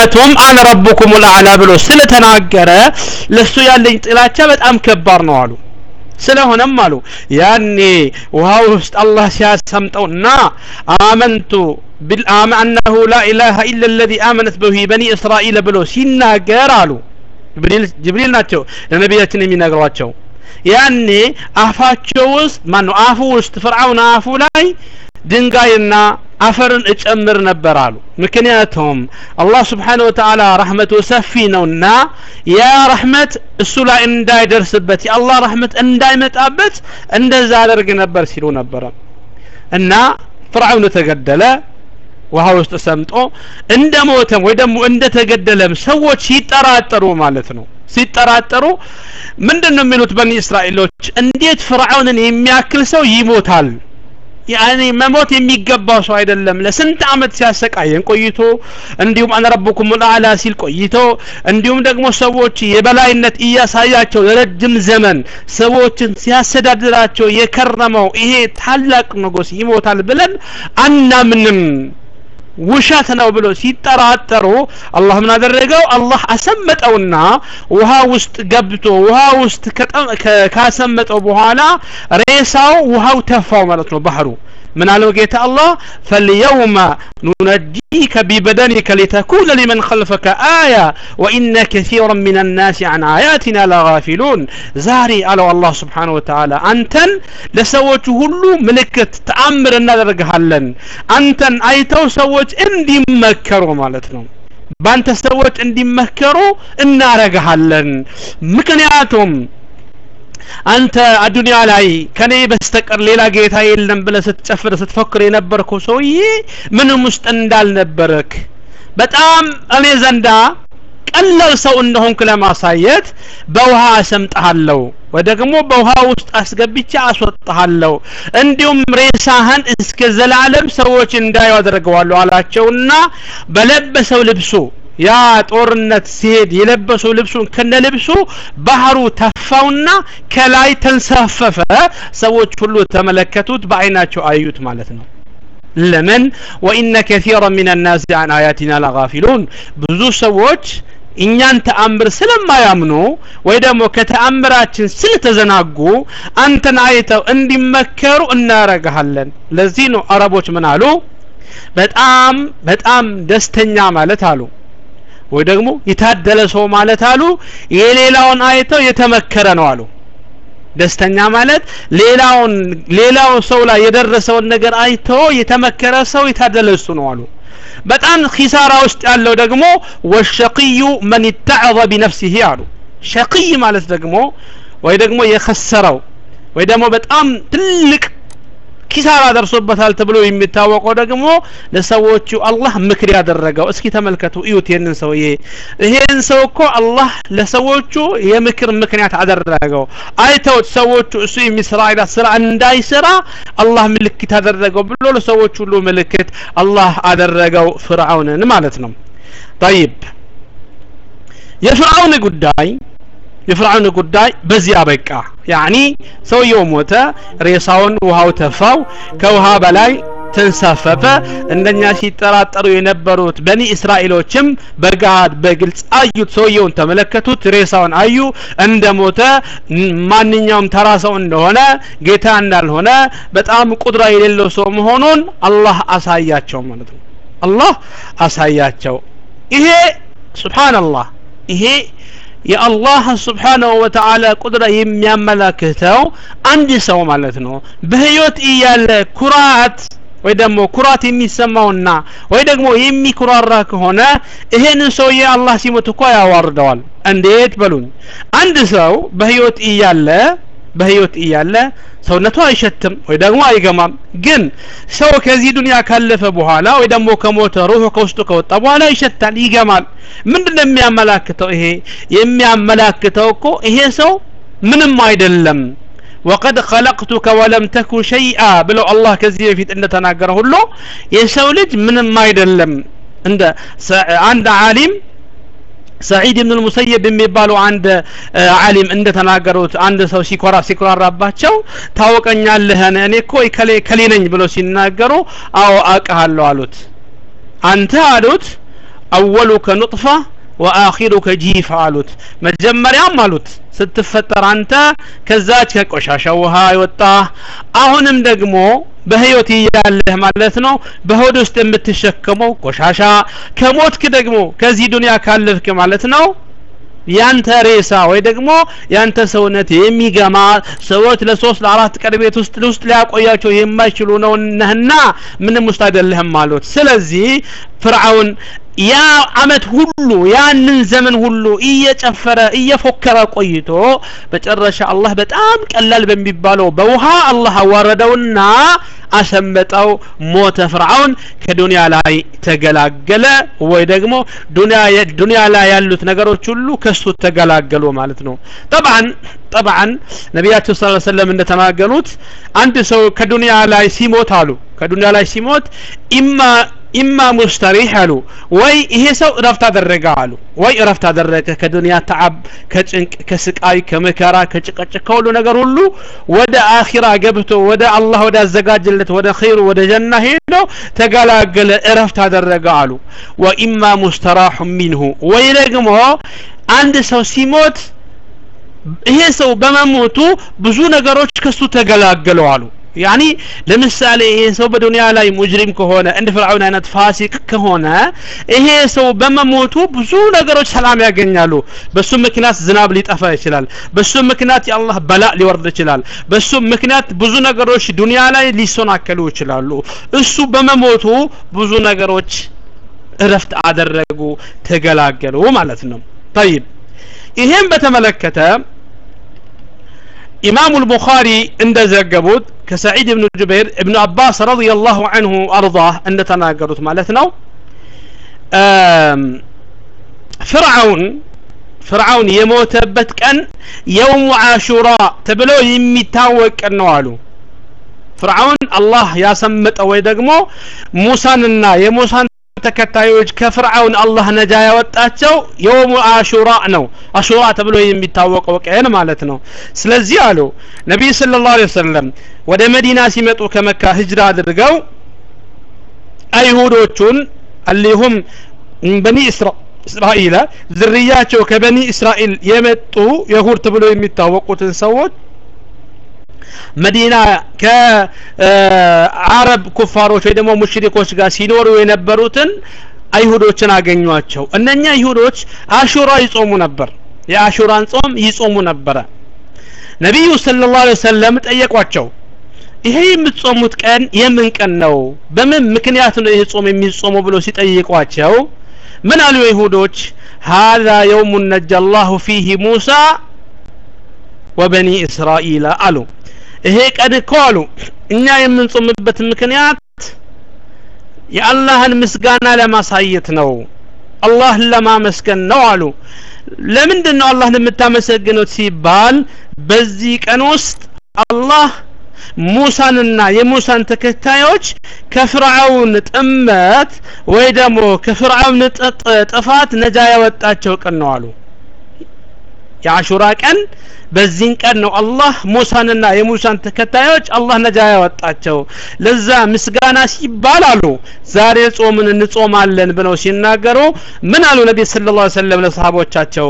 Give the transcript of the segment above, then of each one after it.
ምክንያቱም አነ ረቡኩም ልአዕላ ብሎ ስለተናገረ ለሱ ያለኝ ጥላቻ በጣም ከባድ ነው አሉ ስለሆነም አሉ ያኔ ውሃ ውስጥ አላህ ሲያሰምጠውና አመንቱ بالآم أنه لا إله إلا الذي آمنت به بني إسرائيل بلو ሲናገር አሉ ጅብሪል ናቸው ለነቢያችን የሚነግሯቸው ያኔ አፋቸው ውስጥ ማነው አፉ ውስጥ ፍርዓውን አፉ ላይ ድንጋይና አፈርን እጨምር ነበር አሉ ምክንያቱም አላህ ስብሓን ወተዓላ ረሕመቱ ሰፊ ነውና ያ ረሕመት እሱ ላይ እንዳይደርስበት የአላህ ረሕመት እንዳይመጣበት እንደዛ አደርግ ነበር ሲሉ ነበረ እና ፍርዓውን ተገደለ ውሃ ውስጥ ሰምጦ እንደ ሞተም ወይ ደግሞ እንደ ተገደለም ሰዎች ሲጠራጠሩ ማለት ነው ሲጠራጠሩ ምንድን ነው የሚሉት በኒ እስራኤሎች እንዴት ፍርዓውንን የሚያክል ሰው ይሞታል ያኔ መሞት የሚገባው ሰው አይደለም ለስንት አመት ሲያሰቃየን ቆይቶ እንዲሁም አነ ረቡኩም ልአላ ሲል ቆይቶ እንዲሁም ደግሞ ሰዎች የበላይነት እያሳያቸው ለረጅም ዘመን ሰዎችን ሲያስተዳድራቸው የከረመው ይሄ ታላቅ ንጉስ ይሞታል ብለን አናምንም ውሸት ነው ብሎ ሲጠራጠሩ አላህ ምን አደረገው አላህ አሰመጠውና ውሃ ውስጥ ገብቶ ውሃ ውስጥ ካሰመጠው በኋላ ሬሳው ውሃው ተፋው ማለት ነው ባህሩ من قالوا جيت الله فاليوم ننجيك ببدنك لتكون لمن خلفك آية وإن كثيرا من الناس عن آياتنا لغافلون زاري على الله سبحانه وتعالى أنتن لسوت هلو ملكة تأمر النظر هلن أنتن أيتو سوت اندي مكروا مالتنا በአንተ ሰዎች እንዲመከሩ እናረግሃለን ምክንያቱም አንተ አዱንያ ላይ ከኔ በስተቀር ሌላ ጌታ የለም ብለ ስትጨፍር ስትፎክር የነበርከው ሰውዬ ምንም ውስጥ እንዳልነበረክ በጣም እኔ ዘንዳ ቀላል ሰው እንደሆንክ ለማሳየት በውሃ አሰምጠሃለሁ ወይ ደግሞ በውሃ ውስጥ አስገብቼ አስወጣሃለሁ እንዲሁም ሬሳህን እስከ ዘላለም ሰዎች እንዳዩ አደርገዋለሁ አላቸውና በለበሰው ልብሱ ያ ጦርነት ሲሄድ የለበሰው ልብሱን ከነ ልብሱ ባህሩ ተፋውና ከላይ ተንሳፈፈ ሰዎች ሁሉ ተመለከቱት በአይናቸው አዩት ማለት ነው ለምን ወኢነ ከሲራ ምን ናስ አን አያቲና ለጋፊሉን ብዙ ሰዎች እኛን ተአምር ስለማያምኑ ወይ ደግሞ ከተአምራችን ስለተዘናጉ አንተን አይተው እንዲመከሩ እናረግሃለን ለዚህ ነው አረቦች ምን አሉ በጣም በጣም ደስተኛ ማለት አሉ ወይ ደግሞ የታደለ ሰው ማለት አሉ የሌላውን አይተው የተመከረ ነው አሉ ደስተኛ ማለት ሌላውን ሌላው ሰው ላይ የደረሰውን ነገር አይቶ የተመከረ ሰው የታደለ እሱ ነው አሉ በጣም ኪሳራ ውስጥ ያለው ደግሞ ወሸቅዩ መን ይተዕዘ ቢነፍሲህ አሉ ሸቅይ ማለት ደግሞ ወይ ደግሞ የከሰረው ወይ ደግሞ በጣም ትልቅ ኪሳራ ደርሶበታል ተብሎ የሚታወቀው ደግሞ ለሰዎቹ አላህ ምክር ያደረገው እስኪ ተመልከቱ እዩት ይህንን ሰውዬ ይሄን ሰው እኮ አላህ ለሰዎቹ የምክር ምክንያት አደረገው አይተውት ሰዎቹ እሱ የሚሰራ አይነት ስራ እንዳይሰራ አላህ ምልክት አደረገው ብሎ ለሰዎች ሁሉ ምልክት አላህ አደረገው ፍርዓውንን ማለት ነው ጠይብ የፍርዓውን ጉዳይ የፍርዓውን ጉዳይ በዚህ አበቃ ያኒ ሰውየው ሞተ ሬሳውን ውሃው ተፋው ከውሃ በላይ ተንሳፈፈ እንደኛ ሲጠራጠሩ የነበሩት በኒ እስራኤሎችም በጋድ በግልጽ አዩት ሰውየውን ተመለከቱት ሬሳውን አዩ እንደ ሞተ ማንኛውም ተራ ሰው እንደሆነ ጌታ እንዳልሆነ በጣም ቁድራ የሌለው ሰው መሆኑን አላህ አሳያቸው ማለት ነው አላህ አሳያቸው ይሄ ሱብሃንአላህ ይሄ የአላህ ስብሓንሁ ወተዓላ ቁድራ የሚያመላክተው አንድ ሰው ማለት ነው በህይወት እያለ ኩራት ወይ ደግሞ ኩራት የሚሰማውና ወይ ደግሞ የሚኩራራ ከሆነ ይሄን ሰውዬ አላህ ሲሞት እኮ ያዋርደዋል እንዴት በሉኝ አንድ ሰው በህይወት እያለ በህይወት እያለ ሰውነቱ አይሸትም ወይ ደግሞ አይገማም ግን ሰው ከዚህ ዱንያ ካለፈ በኋላ ወይ ደግሞ ከሞተ ሩሑ ከውስጡ ከወጣ በኋላ ይሸታል ይገማል ምንድን ነው የሚያመላክተው ይሄ የሚያመላክተው እኮ ይሄ ሰው ምንም አይደለም ወቀድ ኸለቅቱከ ወለም ተኩ ሸይአ ብለው አላህ ከዚህ በፊት እንደተናገረ ሁሉ የሰው ልጅ ምንም አይደለም እንደ አንድ ዓሊም ሰዒድ ብን ልሙሰየብ የሚባሉ አንድ አሊም እንደተናገሩት አንድ ሰው ሲኮራ ሲኮራራባቸው ታወቀኛለህን እኔ እኮ ከሌ ከሌ ነኝ ብለው ሲናገሩ አዎ አውቅሃለሁ አሉት አንተ አሉት አወሉከ ኑጥፋ ወአኺሩከ ጂፍ አሉት መጀመሪያም አሉት ስትፈጠር አንተ ከዛች ከቆሻሻ ውሃ የወጣ አሁንም ደግሞ በህይወት እያለህ ማለት ነው በሆድ ውስጥ የምትሸከመው ቆሻሻ ከሞትክ ደግሞ ከዚህ ዱንያ ካለፍክ ማለት ነው ያንተ ሬሳ ወይ ደግሞ ያንተ ሰውነት የሚገማ ሰዎች ለሶስት ለአራት ቀን ቤት ውስጥ ውስጥ ሊያቆያቸው የማይችሉ ነው ነህና ምንም ውስጥ አይደለህም አሉት ስለዚህ ፍርዓውን ያ አመት ሁሉ ያንን ዘመን ሁሉ እየጨፈረ እየፎከረ ቆይቶ በጨረሻ አላህ በጣም ቀላል በሚባለው በውሃ አላህ አዋረደውና አሰመጠው ሞተ ፍርዓውን ከዱንያ ላይ ተገላገለ ወይ ደግሞ ዱንያ ላይ ያሉት ነገሮች ሁሉ ከሱ ተገላገሉ ማለት ነው ጠብዓን ጠብዓን ነቢያችን ስ ሰለም እንደተናገሩት አንድ ሰው ከዱንያ ላይ ሲሞት አሉ ከዱንያ ላይ ሲሞት ኢማ ኢማ ሙስተሪህ አሉ ወይ ይሄ ሰው እረፍት አደረገ አሉ ወይ እረፍት አደረገ ከዱንያ ተዓብ ከጭንቅ ከስቃይ ከመከራ ከጭቀጭቅ ከሁሉ ነገር ሁሉ ወደ አኺራ ገብቶ ወደ አላህ ወደ አዘጋጅለት ወደ ኸይሩ ወደ ጀና ሄዶ ተገላገለ እረፍት አደረገ አሉ ወኢማ ሙስተራሑ ሚንሁ ወይ ደግሞ አንድ ሰው ሲሞት ይሄ ሰው በመሞቱ ብዙ ነገሮች ከሱ ተገላገሉ አሉ ያኒ ለምሳሌ ይሄ ሰው በዱንያ ላይ ሙጅሪም ከሆነ እንደ ፍርዓውን አይነት ፋሲቅ ከሆነ ይሄ ሰው በመሞቱ ብዙ ነገሮች ሰላም ያገኛሉ በሱ ምክንያት ዝናብ ሊጠፋ ይችላል በሱ ምክንያት የአላህ በላእ ሊወርድ ይችላል በሱ ምክንያት ብዙ ነገሮች ዱንያ ላይ ሊሰናከሉ ይችላሉ እሱ በመሞቱ ብዙ ነገሮች እረፍት አደረጉ ተገላገሉ ማለት ነው طيب ይሄን በተመለከተ ኢማሙ ልቡኻሪ እንደዘገቡት ከሰዒድ ብኑ ጁበይር እብኑ አባስ ረዲየላሁ አንሁ አርዳህ እንደተናገሩት ማለት ነው ፍርዓውን ፍርዓውን የሞተበት ቀን የውሙ አሹራ ተብሎ የሚታወቅ ቀን ነው አሉ ፍርዓውን አላህ ያሰመጠው ወይ ደግሞ ሙሳንና የሙሳን ተከታዮች ከፍርዓውን አላህ ነጃ ያወጣቸው የውሙ አሹራ ነው አሹራ ተብሎ የሚታወቀው ቀን ማለት ነው ስለዚህ አሉ ነቢይ ስለ ላሁ ወሰለም ወደ መዲና ሲመጡ ከመካ ህጅራ አድርገው አይሁዶቹን አሊሁም በኒ እስራኤል ዝርያቸው ከበኒ እስራኤል የመጡ የሁድ ተብሎ የሚታወቁትን ሰዎች መዲና ከአረብ ኩፋሮች ወይ ደግሞ ሙሽሪኮች ጋር ሲኖሩ የነበሩትን አይሁዶችን አገኟቸው እነኛ አይሁዶች አሹራ ይጾሙ ነበር የአሹራን ጾም ይጾሙ ነበረ ነቢዩ ስለ ላሁ ሰለም ጠየቋቸው ይሄ የምትጾሙት ቀን የምን ቀን ነው በምን ምክንያት ነው ይህ ጾም የሚጾመው ብሎ ሲጠይቋቸው ምን አሉ ይሁዶች ሀዛ የውሙ ነጃ አላሁ ፊህ ሙሳ ወበኒ እስራኤል አሉ ይሄ ቀን እኮ አሉ እኛ የምንጾምበት ምክንያት የአላህን ምስጋና ለማሳየት ነው አላህን ለማመስገን ነው አሉ ለምንድን ነው አላህን የምታመሰግኑት ሲባል በዚህ ቀን ውስጥ አላህ ሙሳንና የሙሳን ተከታዮች ከፍርዓውን ጥመት ወይ ደግሞ ከፍርዓውን ጥፋት ነጃ ያወጣቸው ቀን ነው አሉ የአሹራ ቀን በዚህን ቀን ነው አላህ ሙሳንና የሙሳን ተከታዮች አላህ ነጃ ያወጣቸው ለዛ ምስጋና ሲባል አሉ ዛሬ ጾምን እንጾማለን ብለው ሲናገሩ ምን አሉ ነቢ ስለ ላ ሰለም ለሰሃቦቻቸው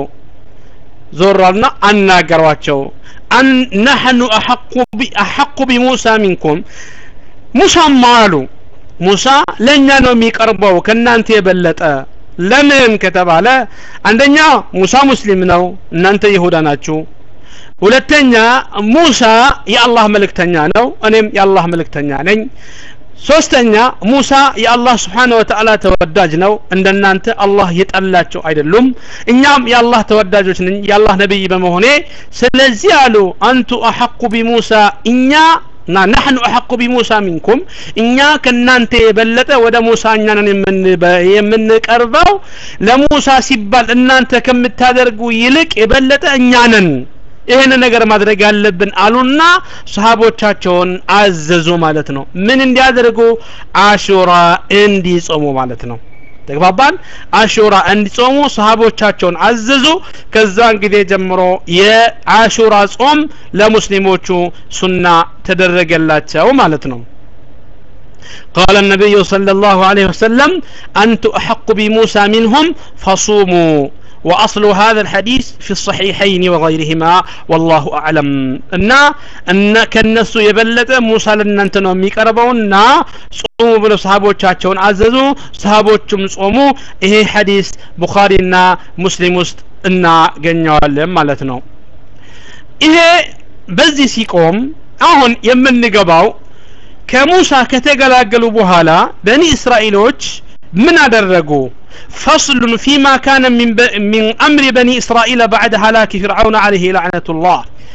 ዞራልና አናገሯቸው ነሐኑ አሐቁ ቢሙሳ ሚንኩም ሙሳማ አሉ ሙሳ ለእኛ ነው የሚቀርበው ከእናንተ የበለጠ ለምን ከተባለ አንደኛ ሙሳ ሙስሊም ነው እናንተ ይሁዳ ናችሁ ሁለተኛ ሙሳ የአላህ መልእክተኛ ነው እኔም የአላህ መልእክተኛ ነኝ ሶስተኛ ሙሳ የአላህ ስብሓን ወተዓላ ተወዳጅ ነው እንደናንተ አላህ የጠላቸው አይደሉም እኛም የአላህ ተወዳጆች ነኝ የአላህ ነቢይ በመሆኔ ስለዚህ አሉ አንቱ አሐቁ ቢሙሳ እኛ እና ናሕኑ አሐቁ ቢሙሳ ሚንኩም እኛ ከእናንተ የበለጠ ወደ ሙሳ እኛንን የምንቀርበው ለሙሳ ሲባል እናንተ ከምታደርጉ ይልቅ የበለጠ እኛንን ይህን ነገር ማድረግ ያለብን አሉና ሰሃቦቻቸውን አዘዙ ማለት ነው ምን እንዲያደርጉ አሹራ እንዲጾሙ ማለት ነው ተግባባን አሹራ እንዲጾሙ ሰሃቦቻቸውን አዘዙ ከዛን ጊዜ ጀምሮ የአሹራ ጾም ለሙስሊሞቹ ሱና ተደረገላቸው ማለት ነው قال النبي صلى الله عليه وسلم أنت أحق بموسى منهم فصوموا وأصل هذا الحديث في الصحيحين وغيرهما والله أعلم أن أن كالنسو يبلت موسى لنا أنت نومي كربونا صوموا بلو صحابو تشاتشون عززوا صحابو تشم صوموا إيه حديث بخارينا مسلم است እና ገኘዋለን ማለት ነው ይሄ በዚህ ሲቆም አሁን የምንገባው ከሙሳ ከተገላገሉ በኋላ በኒ እስራኤሎች ምን አደረጉ فصل فيما كان من, ب... من أمر بني إسرائيل بعد هلاك فرعون عليه لعنة الله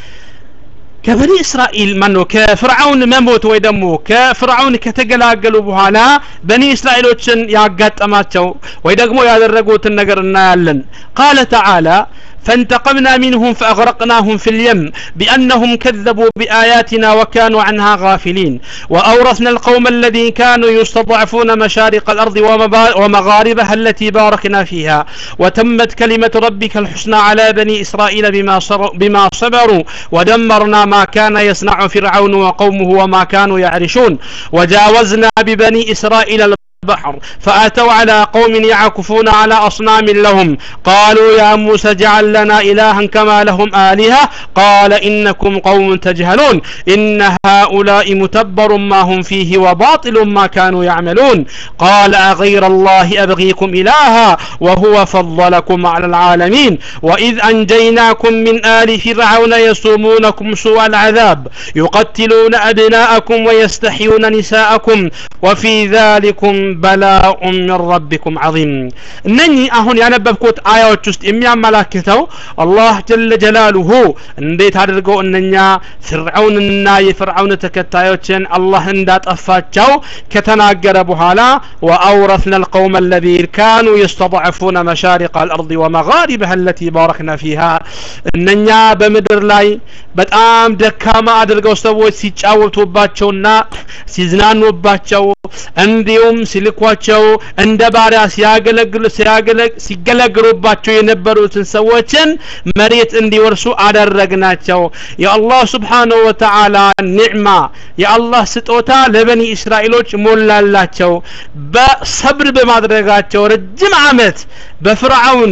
ከበኒ እስራኤል ማነው ከፍርዓውን መሞት ወይ ደግሞ ከፍርዓውን ከተገላገሉ በኋላ በኒ እስራኤሎችን ያጋጠማቸው ወይ ደግሞ ያደረጉትን ነገር እናያለን ቃለ ተዓላ فانتقمنا منهم فأغرقناهم في اليم بأنهم كذبوا بآياتنا وكانوا عنها غافلين وأورثنا القوم الذين كانوا يستضعفون مشارق الأرض ومغاربها التي باركنا فيها وتمت كلمة ربك الحسنى على بني إسرائيل بما, بما صبروا ودمرنا ما كان يصنع فرعون وقومه وما كانوا يعرشون وجاوزنا ببني إسرائيل البحر فأتوا على قوم يعكفون على أصنام لهم قالوا يا موسى اجعل لنا إلها كما لهم آلهة قال إنكم قوم تجهلون إن هؤلاء متبر ما هم فيه وباطل ما كانوا يعملون قال أغير الله أبغيكم إلها وهو فضلكم على العالمين وإذ أنجيناكم من آل فرعون يسومونكم سوء العذاب يقتلون أبناءكم ويستحيون نساءكم وفي ذلكم በላኡ ምን ረቢኩም ዐዚም እነኚህ አሁን ያነበብኩት አያዎች ውስጥ የሚያመላክተው አላህ ጀለ ጀላሉሁ እንዴት አድርገው እነኛ ፍርዓውንና የፍርዓውን ተከታዮችን አላህ እንዳጠፋቸው ከተናገረ በኋላ ወአውረስና القوم الذين كانوا يستضعفون مشارق الأرض ومغاربها التي باركنا فيها እነኛ በምድር ላይ በጣም ደካማ አድርገው ሰዎች ሲጫወቱባቸውና ሲዝናኑባቸው እንዲሁም ሲልኳቸው እንደ ባሪያ ሲያገለግሉ ሲገለግሉባቸው የነበሩትን ሰዎችን መሬት እንዲወርሱ አደረግናቸው የአላህ ስብሓንሁ ወተዓላ ኒዕማ የአላህ ስጦታ ለበኒ እስራኤሎች ሞላላቸው በሰብር በማድረጋቸው ረጅም አመት በፍርዓውን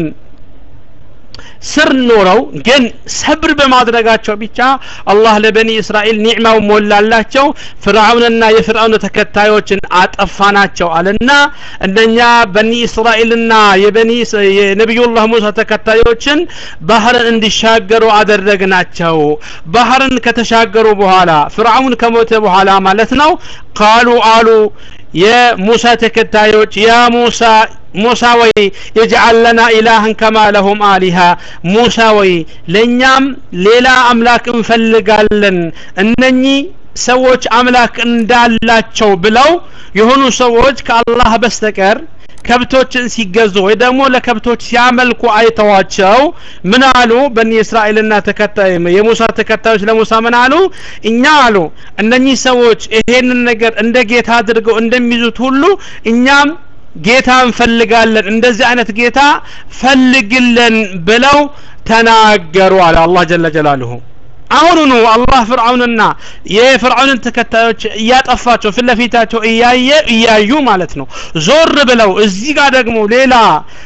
ስር ኖረው ግን ሰብር በማድረጋቸው ብቻ አላህ ለበኒ እስራኤል ኒዕማው ሞላላቸው ፍርዓውንና የፍርዓውን ተከታዮችን አጠፋናቸው አለና እነኛ በኒ እስራኤልና የበኒ የነቢዩላህ ሙሳ ተከታዮችን ባህርን እንዲሻገሩ አደረግናቸው ባህርን ከተሻገሩ በኋላ ፍርዓውን ከሞተ በኋላ ማለት ነው ቃሉ አሉ የሙሳ ተከታዮች ያ ሙሳ ሙሳ ወይ የጅዓል ለና ኢላህን ከማ ለሁም አሊሃ ሙሳ ወይ ለእኛም ሌላ አምላክ እንፈልጋለን እነኚህ ሰዎች አምላክ እንዳላቸው ብለው የሆኑ ሰዎች ከአላህ በስተቀር ከብቶችን ሲገዙ ወይ ደግሞ ለከብቶች ሲያመልኩ አይተዋቸው ምን አሉ በኒ እስራኤልና ተከታይ የሙሳ ተከታዮች ለሙሳ ምን አሉ እኛ አሉ እነኚህ ሰዎች ይሄንን ነገር እንደ ጌታ አድርገው እንደሚይዙት ሁሉ እኛም ጌታ እንፈልጋለን እንደዚህ አይነት ጌታ ፈልግልን ብለው ተናገሩ አለ አላህ ጀለ ጀላሉሁ አሁኑኑ አላህ ፍርዓውንና የፍርዓውንን ተከታዮች እያጠፋቸው ፊት ለፊታቸው እያየ እያዩ ማለት ነው ዞር ብለው እዚህ ጋር ደግሞ ሌላ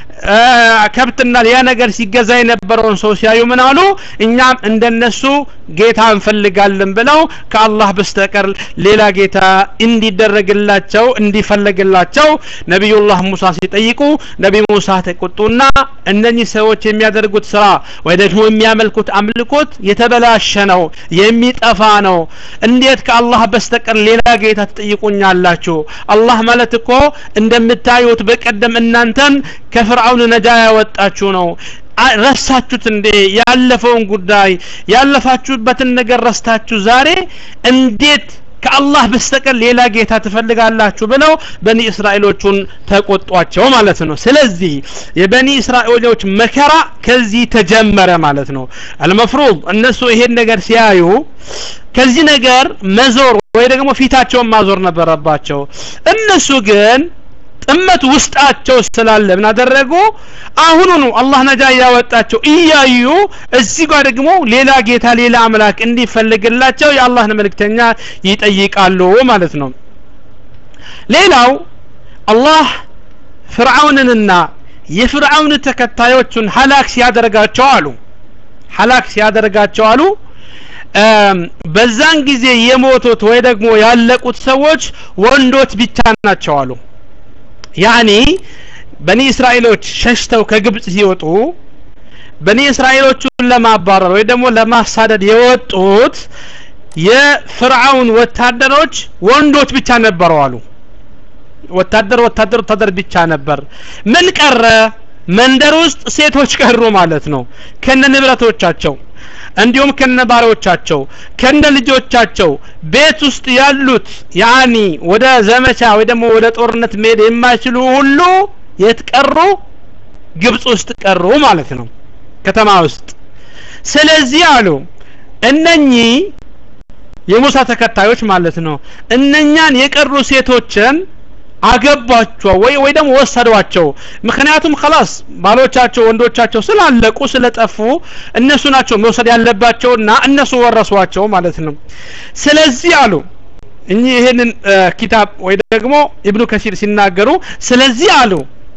ከብትና ሌላ ነገር ሲገዛ የነበረውን ሰው ሲያዩ ምን አሉ እኛም እንደነሱ ጌታ እንፈልጋለን ብለው ከአላህ በስተቀር ሌላ ጌታ እንዲደረግላቸው እንዲፈለግላቸው ነቢዩላህ ሙሳ ሲጠይቁ ነቢ ሙሳ ተቆጡና እነኚህ ሰዎች የሚያደርጉት ስራ ወይ ደግሞ የሚያመልኩት አምልኮት የተበላሸ ነው የሚጠፋ ነው እንዴት ከአላህ በስተቀር ሌላ ጌታ ትጠይቁኛላችሁ አላህ ማለት እኮ እንደምታዩት በቀደም እናንተን ከፍርዓውን ነጃ ያወጣችሁ ነው ረሳችሁት እንዴ ያለፈውን ጉዳይ ያለፋችሁበትን ነገር ረስታችሁ ዛሬ እንዴት ከአላህ በስተቀር ሌላ ጌታ ትፈልጋላችሁ ብለው በኒ እስራኤሎቹን ተቆጧቸው ማለት ነው ስለዚህ የበኒ እስራኤሎች መከራ ከዚህ ተጀመረ ማለት ነው አልመፍሩድ እነሱ ይሄን ነገር ሲያዩ ከዚህ ነገር መዞር ወይ ደግሞ ፊታቸውን ማዞር ነበረባቸው እነሱ ግን ጥመት ውስጣቸው ስላለ ምን አደረጉ አሁኑኑ አላህ ነጃ እያወጣቸው እያዩ እዚህ ጋር ደግሞ ሌላ ጌታ ሌላ አምላክ እንዲፈልግላቸው የአላህን መልእክተኛ ይጠይቃሉ ማለት ነው ሌላው አላህ ፍርዓውንንና የፍርዓውን ተከታዮቹን ሀላክ ሲያደርጋቸው አሉ ሀላክ ሲያደርጋቸው አሉ በዛን ጊዜ የሞቱት ወይ ደግሞ ያለቁት ሰዎች ወንዶች ብቻ ናቸው አሉ ያኒ በኒ እስራኤሎች ሸሽተው ከግብጽ ሲወጡ በኒ እስራኤሎቹን ለማባረር ወይ ደግሞ ለማሳደድ የወጡት የፍርዓውን ወታደሮች ወንዶች ብቻ ነበሩ አሉ ወታደር ወታደር ወታደር ብቻ ነበር ምን ቀረ መንደር ውስጥ ሴቶች ቀሩ ማለት ነው ከነ ንብረቶቻቸው እንዲሁም ከነ ባሪያዎቻቸው ከነ ልጆቻቸው ቤት ውስጥ ያሉት ያኒ ወደ ዘመቻ ወይ ደግሞ ወደ ጦርነት መሄድ የማይችሉ ሁሉ የት ቀሩ ግብጽ ውስጥ ቀሩ ማለት ነው ከተማ ውስጥ ስለዚህ አሉ እነኚህ የሙሳ ተከታዮች ማለት ነው እነኛን የቀሩ ሴቶችን አገባቸው ወይ ወይ ደግሞ ወሰዷቸው ምክንያቱም خلاص ባሎቻቸው ወንዶቻቸው ስላለቁ ስለጠፉ እነሱ ናቸው መውሰድ ያለባቸውና እነሱ ወረሷቸው ማለት ነው ስለዚህ አሉ እኚህ ይህንን ኪታብ ወይ ደግሞ ኢብኑ ከሲር ሲናገሩ ስለዚህ አሉ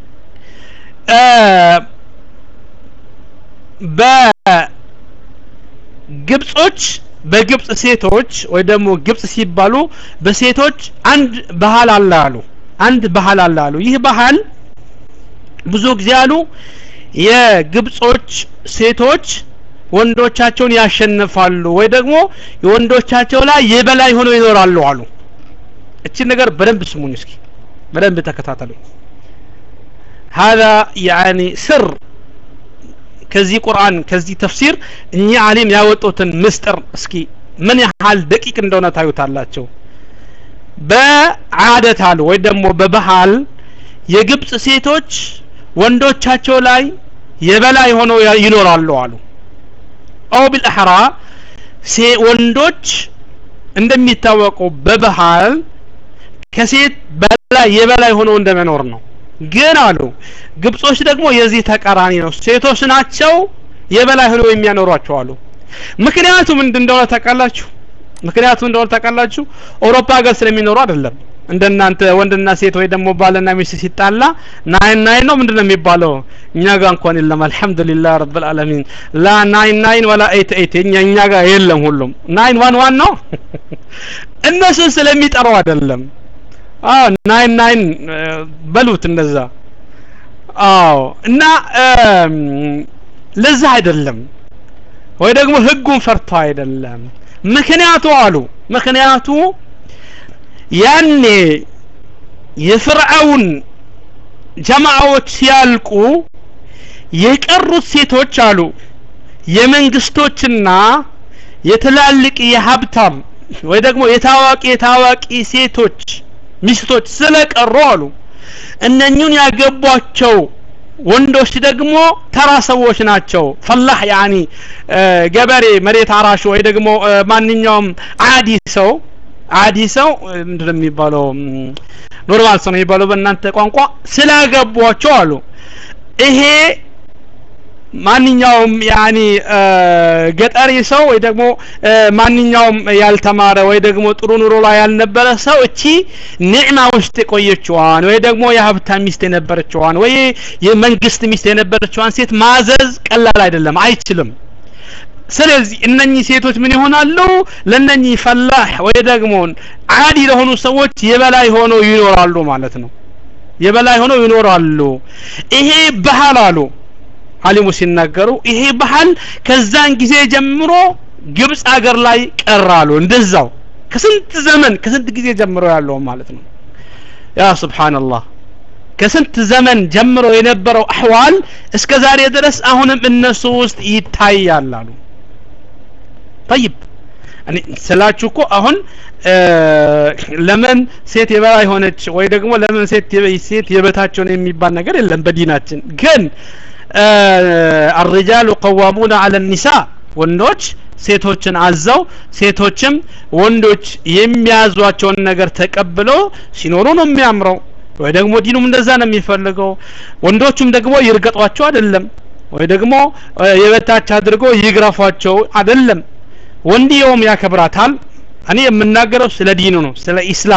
በግብጾች በግብጽ ሴቶች ወይ ደግሞ ግብጽ ሲባሉ በሴቶች አንድ ባህል አለ አሉ አንድ ባህል አለ አሉ ይህ ባህል ብዙ ጊዜ አሉ የግብጾች ሴቶች ወንዶቻቸውን ያሸንፋሉ ወይ ደግሞ የወንዶቻቸው ላይ የበላይ ሆነው ይኖራሉ አሉ እቺን ነገር በደንብ ስሙኝ እስኪ በደንብ ተከታተሉ هذا يعني ስር ከዚህ ቁርአን ከዚህ ተፍሲር እኚህ አሊም ያወጡትን ምስጥር እስኪ ምን ያህል ደቂቅ እንደሆነ ታዩታላቸው በአደት አሉ ወይ ደግሞ በባህል የግብጽ ሴቶች ወንዶቻቸው ላይ የበላይ ሆነው ይኖራሉ አሉ አው ቢልአሕራ ወንዶች እንደሚታወቁ በባህል ከሴት በላይ የበላይ ሆነው እንደመኖር ነው ግን አሉ ግብጾች ደግሞ የዚህ ተቃራኒ ነው ሴቶች ናቸው የበላይ ሆነው የሚያኖሯቸው አሉ ምክንያቱ ምንድን እንደሆነ ታውቃላችሁ ምክንያቱ እንደሆነ ታውቃላችሁ አውሮፓ ሀገር ስለሚኖሩ አይደለም እንደናንተ ወንድና ሴት ወይ ደግሞ ባልና ሚስት ሲጣላ ናይን ናይን ነው ምንድነው የሚባለው እኛ ጋር እንኳን የለም አልহামዱሊላህ ረብል ዓለሚን ላ ናይን ናይን ወላ ኤት ኤት እኛ እኛ ጋር የለም ሁሉም ናይን ዋን ዋን ነው እነሱ ስለሚጠሩ አይደለም አዎ ናይን ናይን በሉት እንደዛ አዎ እና ለዛ አይደለም ወይ ደግሞ ህጉን ፈርቶ አይደለም ምክንያቱ አሉ ምክንያቱ ያኔ የፍርዓውን ጀማዓዎች ሲያልቁ የቀሩት ሴቶች አሉ የመንግስቶችና የትላልቅ የሀብታም ወይ ደግሞ የታዋቂ የታዋቂ ሴቶች ሚስቶች ስለቀሩ አሉ እነኙን ያገቧቸው ወንዶች ደግሞ ተራ ሰዎች ናቸው ፈላህ ያኒ ገበሬ መሬት አራሹ ወይ ደግሞ ማንኛውም አዲ ሰው አዲ ሰው ምንድነው የሚባለው ኖርማል ሰው ነው የሚባለው በእናንተ ቋንቋ ስላገቧቸው አሉ ይሄ ማንኛውም ያኒ ገጠሪ ሰው ወይ ደግሞ ማንኛውም ያልተማረ ወይ ደግሞ ጥሩ ኑሮ ላይ ያልነበረ ሰው እቺ ኒዕማ ውስጥ የቆየችዋን ወይ ደግሞ የሀብታም ሚስት የነበረችዋን ወይ የመንግስት ሚስት የነበረችዋን ሴት ማዘዝ ቀላል አይደለም አይችልም ስለዚህ እነኚህ ሴቶች ምን ይሆናሉ ለነኚህ ፈላህ ወይ ደግሞ አዲ ለሆኑ ሰዎች የበላይ ሆነው ይኖራሉ ማለት ነው የበላይ ሆነው ይኖራሉ ይሄ ባህል አሉ አሊሙ ሲናገሩ ይሄ ባህል ከዛን ጊዜ ጀምሮ ግብጽ አገር ላይ ቀራሉ እንደዛው ከስንት ዘመን ከስንት ጊዜ ጀምሮ ያለው ማለት ነው ያ ሱብሃንአላህ ከስንት ዘመን ጀምሮ የነበረው አህዋል እስከ ዛሬ ድረስ አሁንም እነሱ ውስጥ ይታያል አሉ طيب እኔ ስላችሁ እኮ አሁን ለምን ሴት የበላይ ሆነች ወይ ደግሞ ለምን ሴት ሴት የበታቸው ነው የሚባል ነገር የለም በዲናችን ግን الرجال قوامون على النساء ወንዶች ሴቶችን አዘው ሴቶችም ወንዶች የሚያዟቸውን ነገር ተቀብለው ሲኖሩ ነው የሚያምረው ወይ ደግሞ ዲኑም እንደዛ ነው የሚፈልገው ወንዶቹም ደግሞ ይርገጧቸው አይደለም ወይ ደግሞ የበታች አድርገው ይግረፏቸው አይደለም ወንድየውም ያከብራታል እኔ የምናገረው ስለ ዲኑ ነው ስለ ኢስላም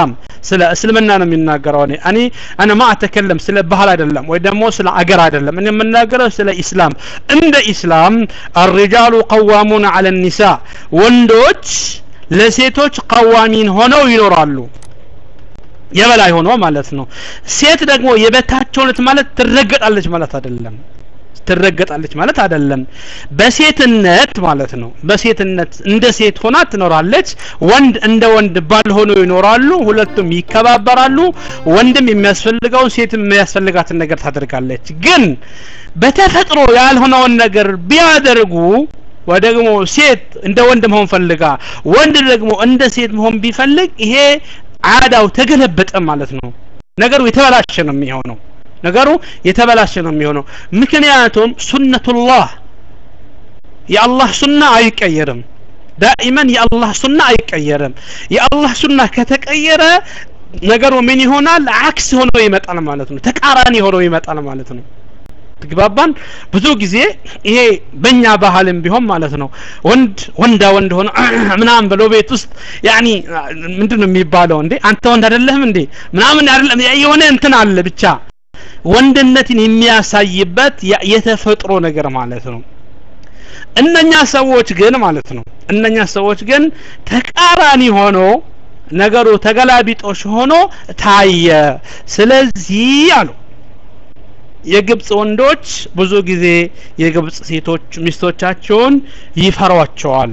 ስለ እስልምና ነው የሚናገረው እኔ እኔ እኔ ማ አተከለም ስለ ባህል አይደለም ወይ ደግሞ ስለ አገር አይደለም እኔ የምናገረው ስለ ኢስላም እንደ ኢስላም الرجال قوامون على النساء ወንዶች ለሴቶች ቀዋሚን ሆነው ይኖራሉ የበላይ ሆኖ ማለት ነው ሴት ደግሞ የበታቸውነት ማለት ትረገጣለች ማለት አይደለም ትረገጣለች ማለት አይደለም በሴትነት ማለት ነው በሴትነት እንደ ሴት ሆና ትኖራለች ወንድ እንደ ወንድ ባል ሆነው ይኖራሉ ሁለቱም ይከባበራሉ ወንድም የሚያስፈልገውን ሴትም የሚያስፈልጋትን ነገር ታደርጋለች ግን በተፈጥሮ ያልሆነውን ነገር ቢያደርጉ ወይ ደግሞ ሴት እንደ ወንድ መሆን ፈልጋ ወንድ ደግሞ እንደ ሴት መሆን ቢፈልግ ይሄ አዳው ተገለበጠ ማለት ነው ነገሩ የተበላሸ ነው የሚሆነው ነገሩ የተበላሸ ነው የሚሆነው ምክንያቱም ሱነቱላህ የአላህ ሱና አይቀየርም ዳኢመን የአላህ ሱና አይቀየርም የአላህ ሱና ከተቀየረ ነገሩ ምን ይሆናል አክስ ሆኖ ይመጣል ማለት ነው ተቃራኒ ሆኖ ይመጣል ማለት ነው ትግባባን ብዙ ጊዜ ይሄ በእኛ ባህልም ቢሆን ማለት ነው ወንድ ወንዳ ወንድ ሆነ ምናምን ብሎ ቤት ውስጥ ያኒ ምንድን ነው የሚባለው እንዴ አንተ ወንድ አይደለህም እንዴ ምናምን አይደለም የሆነ እንትን አለ ብቻ ወንድነትን የሚያሳይበት የተፈጥሮ ነገር ማለት ነው እነኛ ሰዎች ግን ማለት ነው እነኛ ሰዎች ግን ተቃራኒ ሆኖ ነገሩ ተገላቢጦሽ ሆኖ ታየ ስለዚህ አሉ የግብጽ ወንዶች ብዙ ጊዜ የግብጽ ሴቶች ሚስቶቻቸውን ይፈሯቸዋል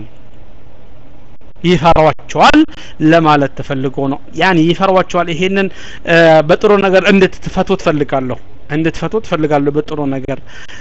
ይፈሯቸዋል ለማለት ተፈልጎ ነው ያን ይፈሯቸዋል ይሄንን በጥሩ ነገር እንድትፈቱ ትፈልጋለሁ እንድትፈቱ ትፈልጋለሁ በጥሩ ነገር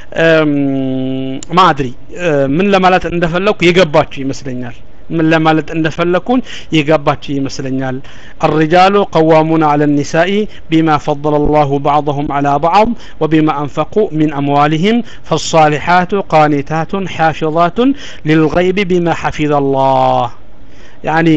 ማድሪ ምን ለማለት እንደፈለኩ የገባችሁ ይመስለኛል ምን ለማለት እንደፈለኩኝ የገባችሁ ይመስለኛል الرجال قوامون على النساء بما فضل الله بعضهم على بعض وبما أنفقوا من أموالهم فالصالحات قانتات حافظات للغيب بما حفظ الله يعني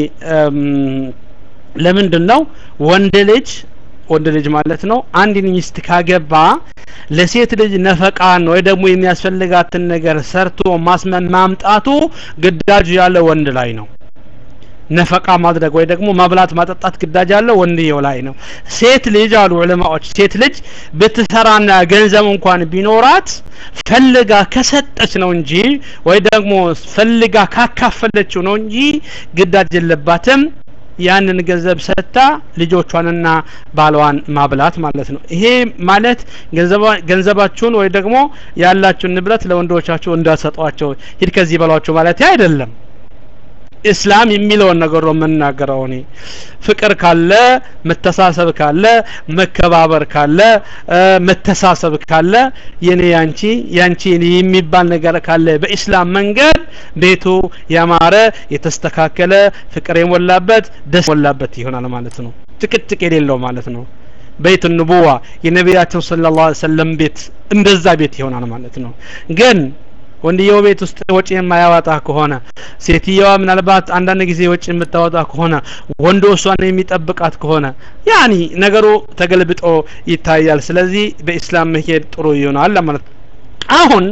ለምንድን ነው ወንድ ልጅ ወንድ ልጅ ማለት ነው አንድ ሚስት ካገባ ለሴት ልጅ ነፈቃን ወይ ደግሞ የሚያስፈልጋትን ነገር ሰርቶ ማስመን ማምጣቱ ግዳጁ ያለ ወንድ ላይ ነው ነፈቃ ማድረግ ወይ ደግሞ ማብላት ማጠጣት ግዳጅ ያለው ወንድየው ላይ ነው ሴት ልጅ አሉ ዑለማዎች ሴት ልጅ ብትሰራና ገንዘብ እንኳን ቢኖራት ፈልጋ ከሰጠች ነው እንጂ ወይ ደግሞ ፈልጋ ካካፈለችው ነው እንጂ ግዳጅ የለባትም ያንን ገንዘብ ሰጥታ ልጆቿንና ባሏን ማብላት ማለት ነው ይሄ ማለት ገንዘባችሁን ወይ ደግሞ ያላችሁን ንብረት ለወንዶቻችሁ እንዳሰጧቸው ሂድ ከዚህ በሏቸው ማለት አይደለም እስላም የሚለውን ነገር ነው የምናገረው እኔ ፍቅር ካለ መተሳሰብ ካለ መከባበር ካለ መተሳሰብ ካለ የኔ ያንቺ ያንቺ የሚባል ነገር ካለ በኢስላም መንገድ ቤቱ ያማረ የተስተካከለ ፍቅር የሞላበት ደስ የሞላበት ይሆናል ማለት ነው ጭቅጭቅ የሌለው ማለት ነው ቤት ንቡዋ የነቢያችን ስለ ላ ሰለም ቤት እንደዛ ቤት ይሆናል ማለት ነው ግን ወንድየው ቤት ውስጥ ወጪ የማያወጣ ከሆነ ሴትየዋ ምናልባት አንዳንድ ጊዜ ወጪ የምታወጣ ከሆነ ወንዶ እሷን የሚጠብቃት ከሆነ ያኒ ነገሩ ተገልብጦ ይታያል ስለዚህ በኢስላም መሄድ ጥሩ ይሆናል ለማለት አሁን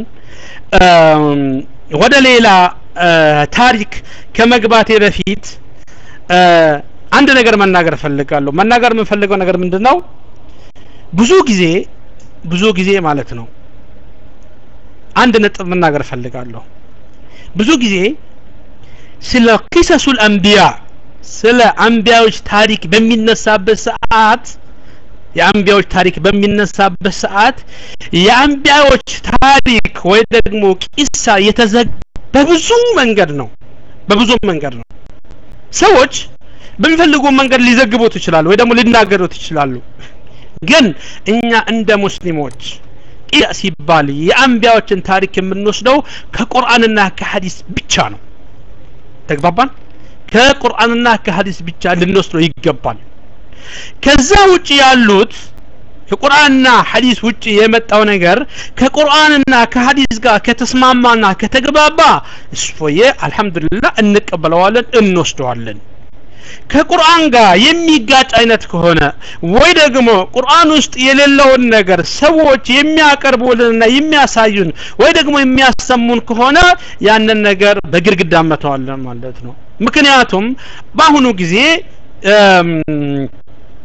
ወደ ሌላ ታሪክ ከመግባቴ በፊት አንድ ነገር መናገር እፈልጋለሁ መናገር የምንፈልገው ነገር ምንድን ነው ብዙ ጊዜ ብዙ ጊዜ ማለት ነው አንድ ነጥብ መናገር እፈልጋለሁ ብዙ ጊዜ ስለ ቂሰሱል አንቢያ ስለ አንቢያዎች ታሪክ በሚነሳበት ሰዓት የአንቢያዎች ታሪክ በሚነሳበት ሰዓት የአንቢያዎች ታሪክ ወይ ደግሞ ቂሳ የተዘጋ በብዙ መንገድ ነው በብዙ መንገድ ነው ሰዎች በሚፈልጉ መንገድ ሊዘግቡት ይችላሉ ወይ ደግሞ ሊናገሩት ይችላሉ ግን እኛ እንደ ሙስሊሞች ሲባል የአንቢያዎችን ታሪክ የምንወስደው ከቁርአንና ከሐዲስ ብቻ ነው ተግባባን ከቁርአንና ከሐዲስ ብቻ ልንወስደው ይገባል ከዛ ውጭ ያሉት ከቁርአንና ሐዲስ ውጭ የመጣው ነገር ከቁርአንና ከሐዲስ ጋር ከተስማማና ከተግባባ እፎየ አልহামዱሊላህ እንቀበለዋለን እንወስደዋለን ከቁርአን ጋር የሚጋጭ አይነት ከሆነ ወይ ደግሞ ቁርአን ውስጥ የሌለውን ነገር ሰዎች የሚያቀርቡልንና የሚያሳዩን ወይ ደግሞ የሚያሰሙን ከሆነ ያንን ነገር በግድግዳ መተዋለን ማለት ነው ምክንያቱም በአሁኑ ጊዜ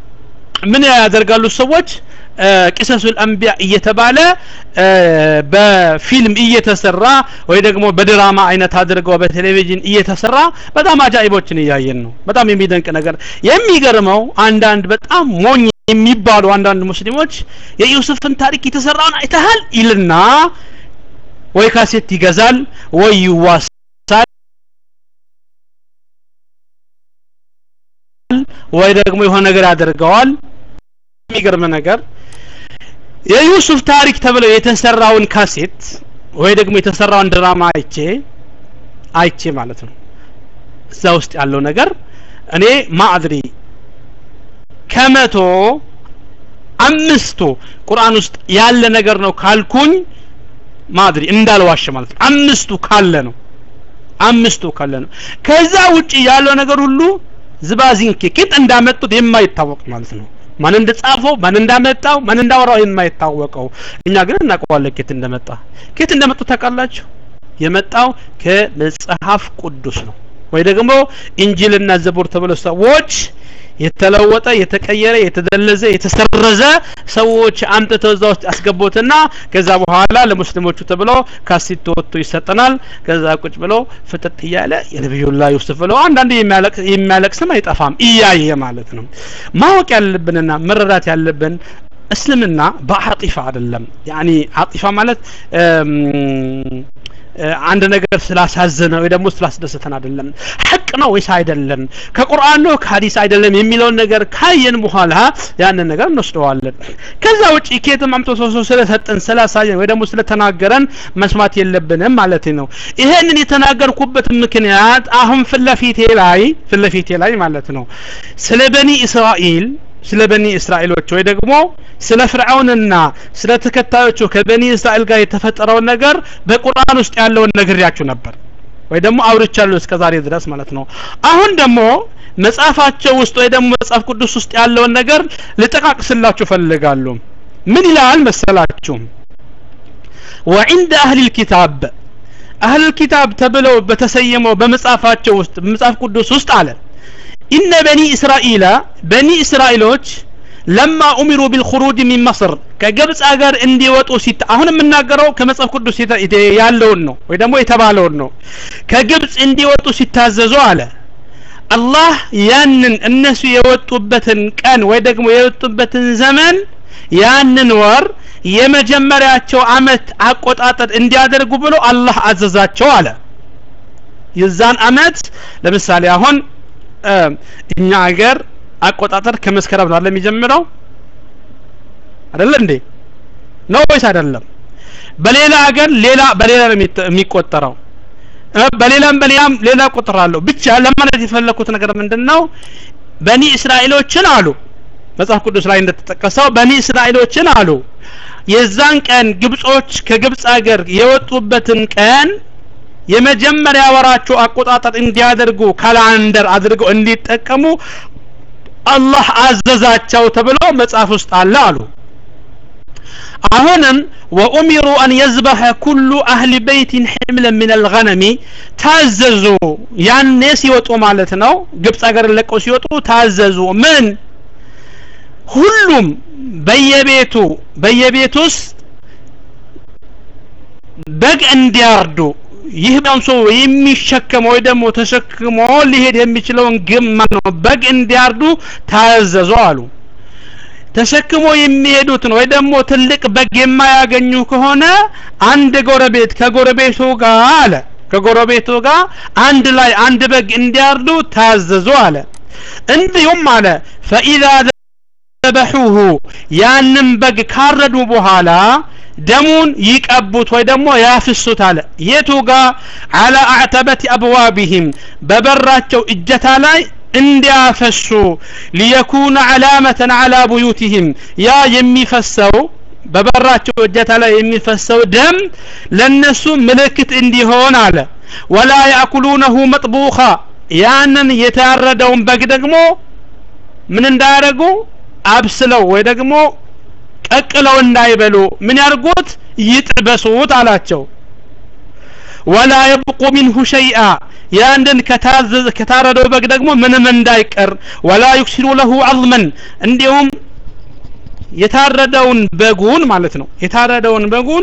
ምን ያደርጋሉ ሰዎች ቅሰሱል አንቢያ እየተባለ በፊልም እየተሰራ ወይ ደግሞ በድራማ አይነት አድርገው በቴሌቪዥን እየተሰራ በጣም አጃኢቦችን እያየን ነው በጣም የሚደንቅ ነገር የሚገርመው አንዳንድ በጣም ሞኝ የሚባሉ አንዳንድ ሙስሊሞች የዩሱፍን ታሪክ የተሰራውን አይተሃል ይልና ወይ ካሴት ይገዛል ወይ ይዋሳል ወይ ደግሞ የሆነ ነገር ያደርገዋል የሚገርም ነገር የዩሱፍ ታሪክ ተብለው የተሰራውን ካሴት ወይ ደግሞ የተሰራውን ድራማ አይቼ አይቼ ማለት ነው እዛ ውስጥ ያለው ነገር እኔ ማዕድሪ ከመቶ አምስቱ ቁርአን ውስጥ ያለ ነገር ነው ካልኩኝ ማድሪ እንዳልዋሽ ማለት ነው አምስቱ ካለ ነው አምስቱ ካለ ነው ከዛ ውጪ ያለው ነገር ሁሉ ዝባዚንኬ ኬት እንዳመጡት የማይታወቅ ማለት ነው ማን እንደጻፈው ማን እንዳመጣው ማን እንዳወራው የማይታወቀው እኛ ግን እናውቀዋለን ኬት እንደመጣ ኬት እንደመጡ ታውቃላችሁ የመጣው ከመጽሐፍ ቅዱስ ነው ወይ ደግሞ እንጂልና ዘቡር ተብሎ ሰዎች የተለወጠ የተቀየረ የተደለዘ የተሰረዘ ሰዎች አምጥተው እዛ ውስጥ ያስገቡትና ከዛ በኋላ ለሙስሊሞቹ ተብሎ ካሴት ወጥቶ ይሰጠናል ከዛ ቁጭ ብሎ ፍጥጥ እያለ የነቢዩላ ዩሱፍ ብለው አንዳንድ የሚያለቅስም አይጠፋም እያየ ማለት ነው ማወቅ ያለብንና መረዳት ያለብን እስልምና በአጢፋ አይደለም ያኒ አጢፋ ማለት አንድ ነገር ስላሳዘነ ወይ ደግሞ ስላስደሰተን አይደለም ሐቅ ነው ወይስ አይደለም ከቁርአን ነው ከሀዲስ አይደለም የሚለውን ነገር ካየን በኋላ ያንን ነገር እንወስደዋለን ከዛ ውጪ ኬትም አምጦ ሰው ሰው ስለሰጠን ስላሳየን ወይ ደግሞ ስለተናገረን መስማት የለብንም ማለት ነው ይሄንን የተናገርኩበት ምክንያት አሁን ፍለፊቴ ላይ ፍለፊቴ ላይ ማለት ነው ስለ በኒ እስራኤል ስለ በኒ እስራኤሎች ወይ ደግሞ ስለ ፍርዓውንና ስለ ተከታዮቹ ከበኒ እስራኤል ጋር የተፈጠረውን ነገር በቁርአን ውስጥ ያለውን ነግሬያችሁ ነበር ወይ ደግሞ አውርቻለሁ እስከ ዛሬ ድረስ ማለት ነው አሁን ደግሞ መጽሐፋቸው ውስጥ ወይ ደግሞ መጽሐፍ ቅዱስ ውስጥ ያለውን ነገር ልጠቃቅስላችሁ ፈልጋሉ ምን ይላል መሰላችሁ ወዕንደ አህል ልኪታብ አህል ልኪታብ ተብለው በተሰየመው በመጽሐፋቸው ውስጥ በመጽሐፍ ቅዱስ ውስጥ አለ ኢነ በኒ እስራኤል በኒ እስራኤሎች ለማ ኡሚሩ ቢልኹሩጅ ሚን መስር ከግብፅ ሀገር እንዲወጡ ሲታ አሁን የምናገረው ከመጽሐፍ ቅዱስ ያለውን ነው ወይ ደግሞ የተባለውን ነው ከግብፅ እንዲወጡ ሲታዘዙ አለ አላህ ያንን እነሱ የወጡበትን ቀን ወይ ደግሞ የወጡበትን ዘመን ያንን ወር የመጀመሪያቸው አመት አቆጣጠር እንዲያደርጉ ብሎ አላህ አዘዛቸው አለ የዛን አመት ለምሳሌ አሁን እኛ ሀገር አቆጣጠር ከመስከረም ነው የሚጀምረው አይደለ እንዴ ነው ወይስ አይደለም በሌላ ሀገር ሌላ በሌላ ነው የሚቆጠረው በሌላም በሌላም ሌላ ቁጥር አለው ብቻ ለማለት የፈለኩት ነገር ምንድነው በኒ እስራኤሎችን አሉ መጽሐፍ ቅዱስ ላይ እንደተጠቀሰው በኒ እስራኤሎችን አሉ የዛን ቀን ግብጾች ከግብጽ ሀገር የወጡበትን ቀን የመጀመሪያ ወራቸው አቆጣጠር እንዲያደርጉ ካላንደር አድርገው እንዲጠቀሙ አላህ አዘዛቸው ተብሎ መጽሐፍ ውስጥ አለ አሉ አሁንም ወኡሚሩ አን የዝበሐ ኩሉ አህሊ በይትን ሕምለን ምን አልገነሚ ታዘዙ ያኔ ሲወጡ ማለት ነው ግብፅ ሀገር ለቀው ሲወጡ ታዘዙ ምን ሁሉም በየቤቱ በየቤት ውስጥ በግ እንዲያርዱ ይህ ሰው የሚሸከመው ወይ ደግሞ ተሸክሞ ሊሄድ የሚችለውን ግማ ነው በግ እንዲያርዱ ታዘዙ አሉ ተሸክሞ የሚሄዱትን ወይ ደግሞ ትልቅ በግ የማያገኙ ከሆነ አንድ ጎረቤት ከጎረቤቱ ጋር አለ ከጎረቤቱ ጋር አንድ ላይ አንድ በግ እንዲያርዱ ታዘዙ አለ እንዲሁም አለ ፈኢዛ ዘበሑሁ ያንን በግ ካረዱ በኋላ ደሙን ይቀቡት ወይ ደግሞ ያፍሱት አለ የቱ ጋር አላ አዕተበት አብዋቢህም በበራቸው እጀታ ላይ እንዲያፈሱ ሊየኩነ ዓላመተን አላ ቡዩቲህም ያ የሚፈሰው በበራቸው እጀታ ላይ የሚፈሰው ደም ለነሱ ምልክት እንዲሆን አለ ወላ ያእኩሉነሁ መጥቡኻ ያንን የታረደውን በግ ደግሞ ምን እንዳያደርጉ አብስለው ወይ ደግሞ ቀቅለው እንዳይበሉ ምን ያርጉት ይጥበሱት አላቸው ወላ የብቁ ሚንሁ ሸይአ ያንድን ከታረደው በግ ደግሞ ምንም እንዳይቀር ወላ ዩክሲሩ ለሁ አዝመን እንዲሁም የታረደውን በጉን ማለት ነው የታረደውን በጉን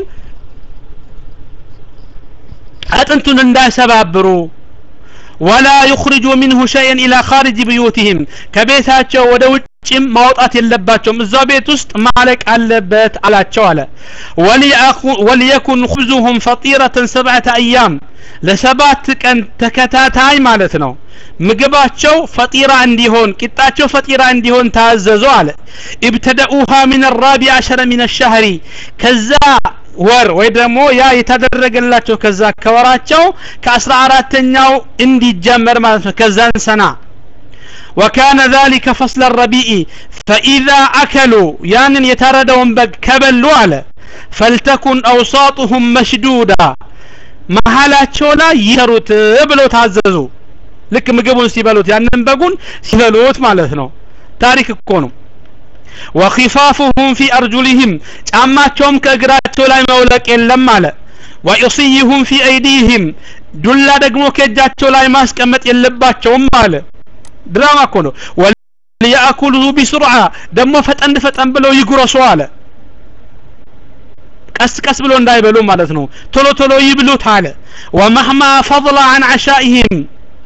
አጥንቱን እንዳይሰባብሩ ወላ ዩኽሪጁ ሚንሁ ሸይን ኢላ ኻሪጅ ብዩትህም ከቤታቸው ወደ ውጭም ማውጣት የለባቸውም እዛው ቤት ውስጥ ማለቅ አለበት አላቸው አለ ወሊየኩን ኹብዙሁም ፈጢረትን ሰብዐተ አያም ለሰባት ቀን ተከታታይ ማለት ነው ምግባቸው ፈጢራ እንዲሆን ቂጣቸው ፈጢራ እንዲሆን ታዘዙ አለ ኢብተደኡሃ ሚን ራቢ አሸረ ሚን ሻህሪ ከዛ ወር ወይ ደግሞ ያ የተደረገላቸው ከዛ ከወራቸው ከአስራ አራተኛው እንዲጀመር ማለት ነው ከዛን ሰና وكان ذلك فصل الربيع فإذا أكلوا يعني يتردون بك كبلوا على فلتكن أوساطهم مشدودة መሀላቸው ላይ ይሰሩት ብለው ታዘዙ ልክ ምግቡን ሲበሉት ያንን በጉን ሲበሉት ማለት ነው ታሪክ እኮ ነው ወኺፋፉሁም ፊ አርጁሊህም ጫማቸውም ከእግራቸው ላይ መውለቅ የለም አለ ወኢስይሁም ፊ አይዲህም ዱላ ደግሞ ከእጃቸው ላይ ማስቀመጥ የለባቸውም አለ ድራማ እኮ ነው ወሊያእኩሉሁ ቢስርዓ ደግሞ ፈጠን ፈጠን ብለው ይጉረሱ አለ ቀስ ቀስ ብሎ እንዳይበሉ ማለት ነው ቶሎ ቶሎ ይብሉት አለ ወመህማ ፈضለ አን አሻኢህም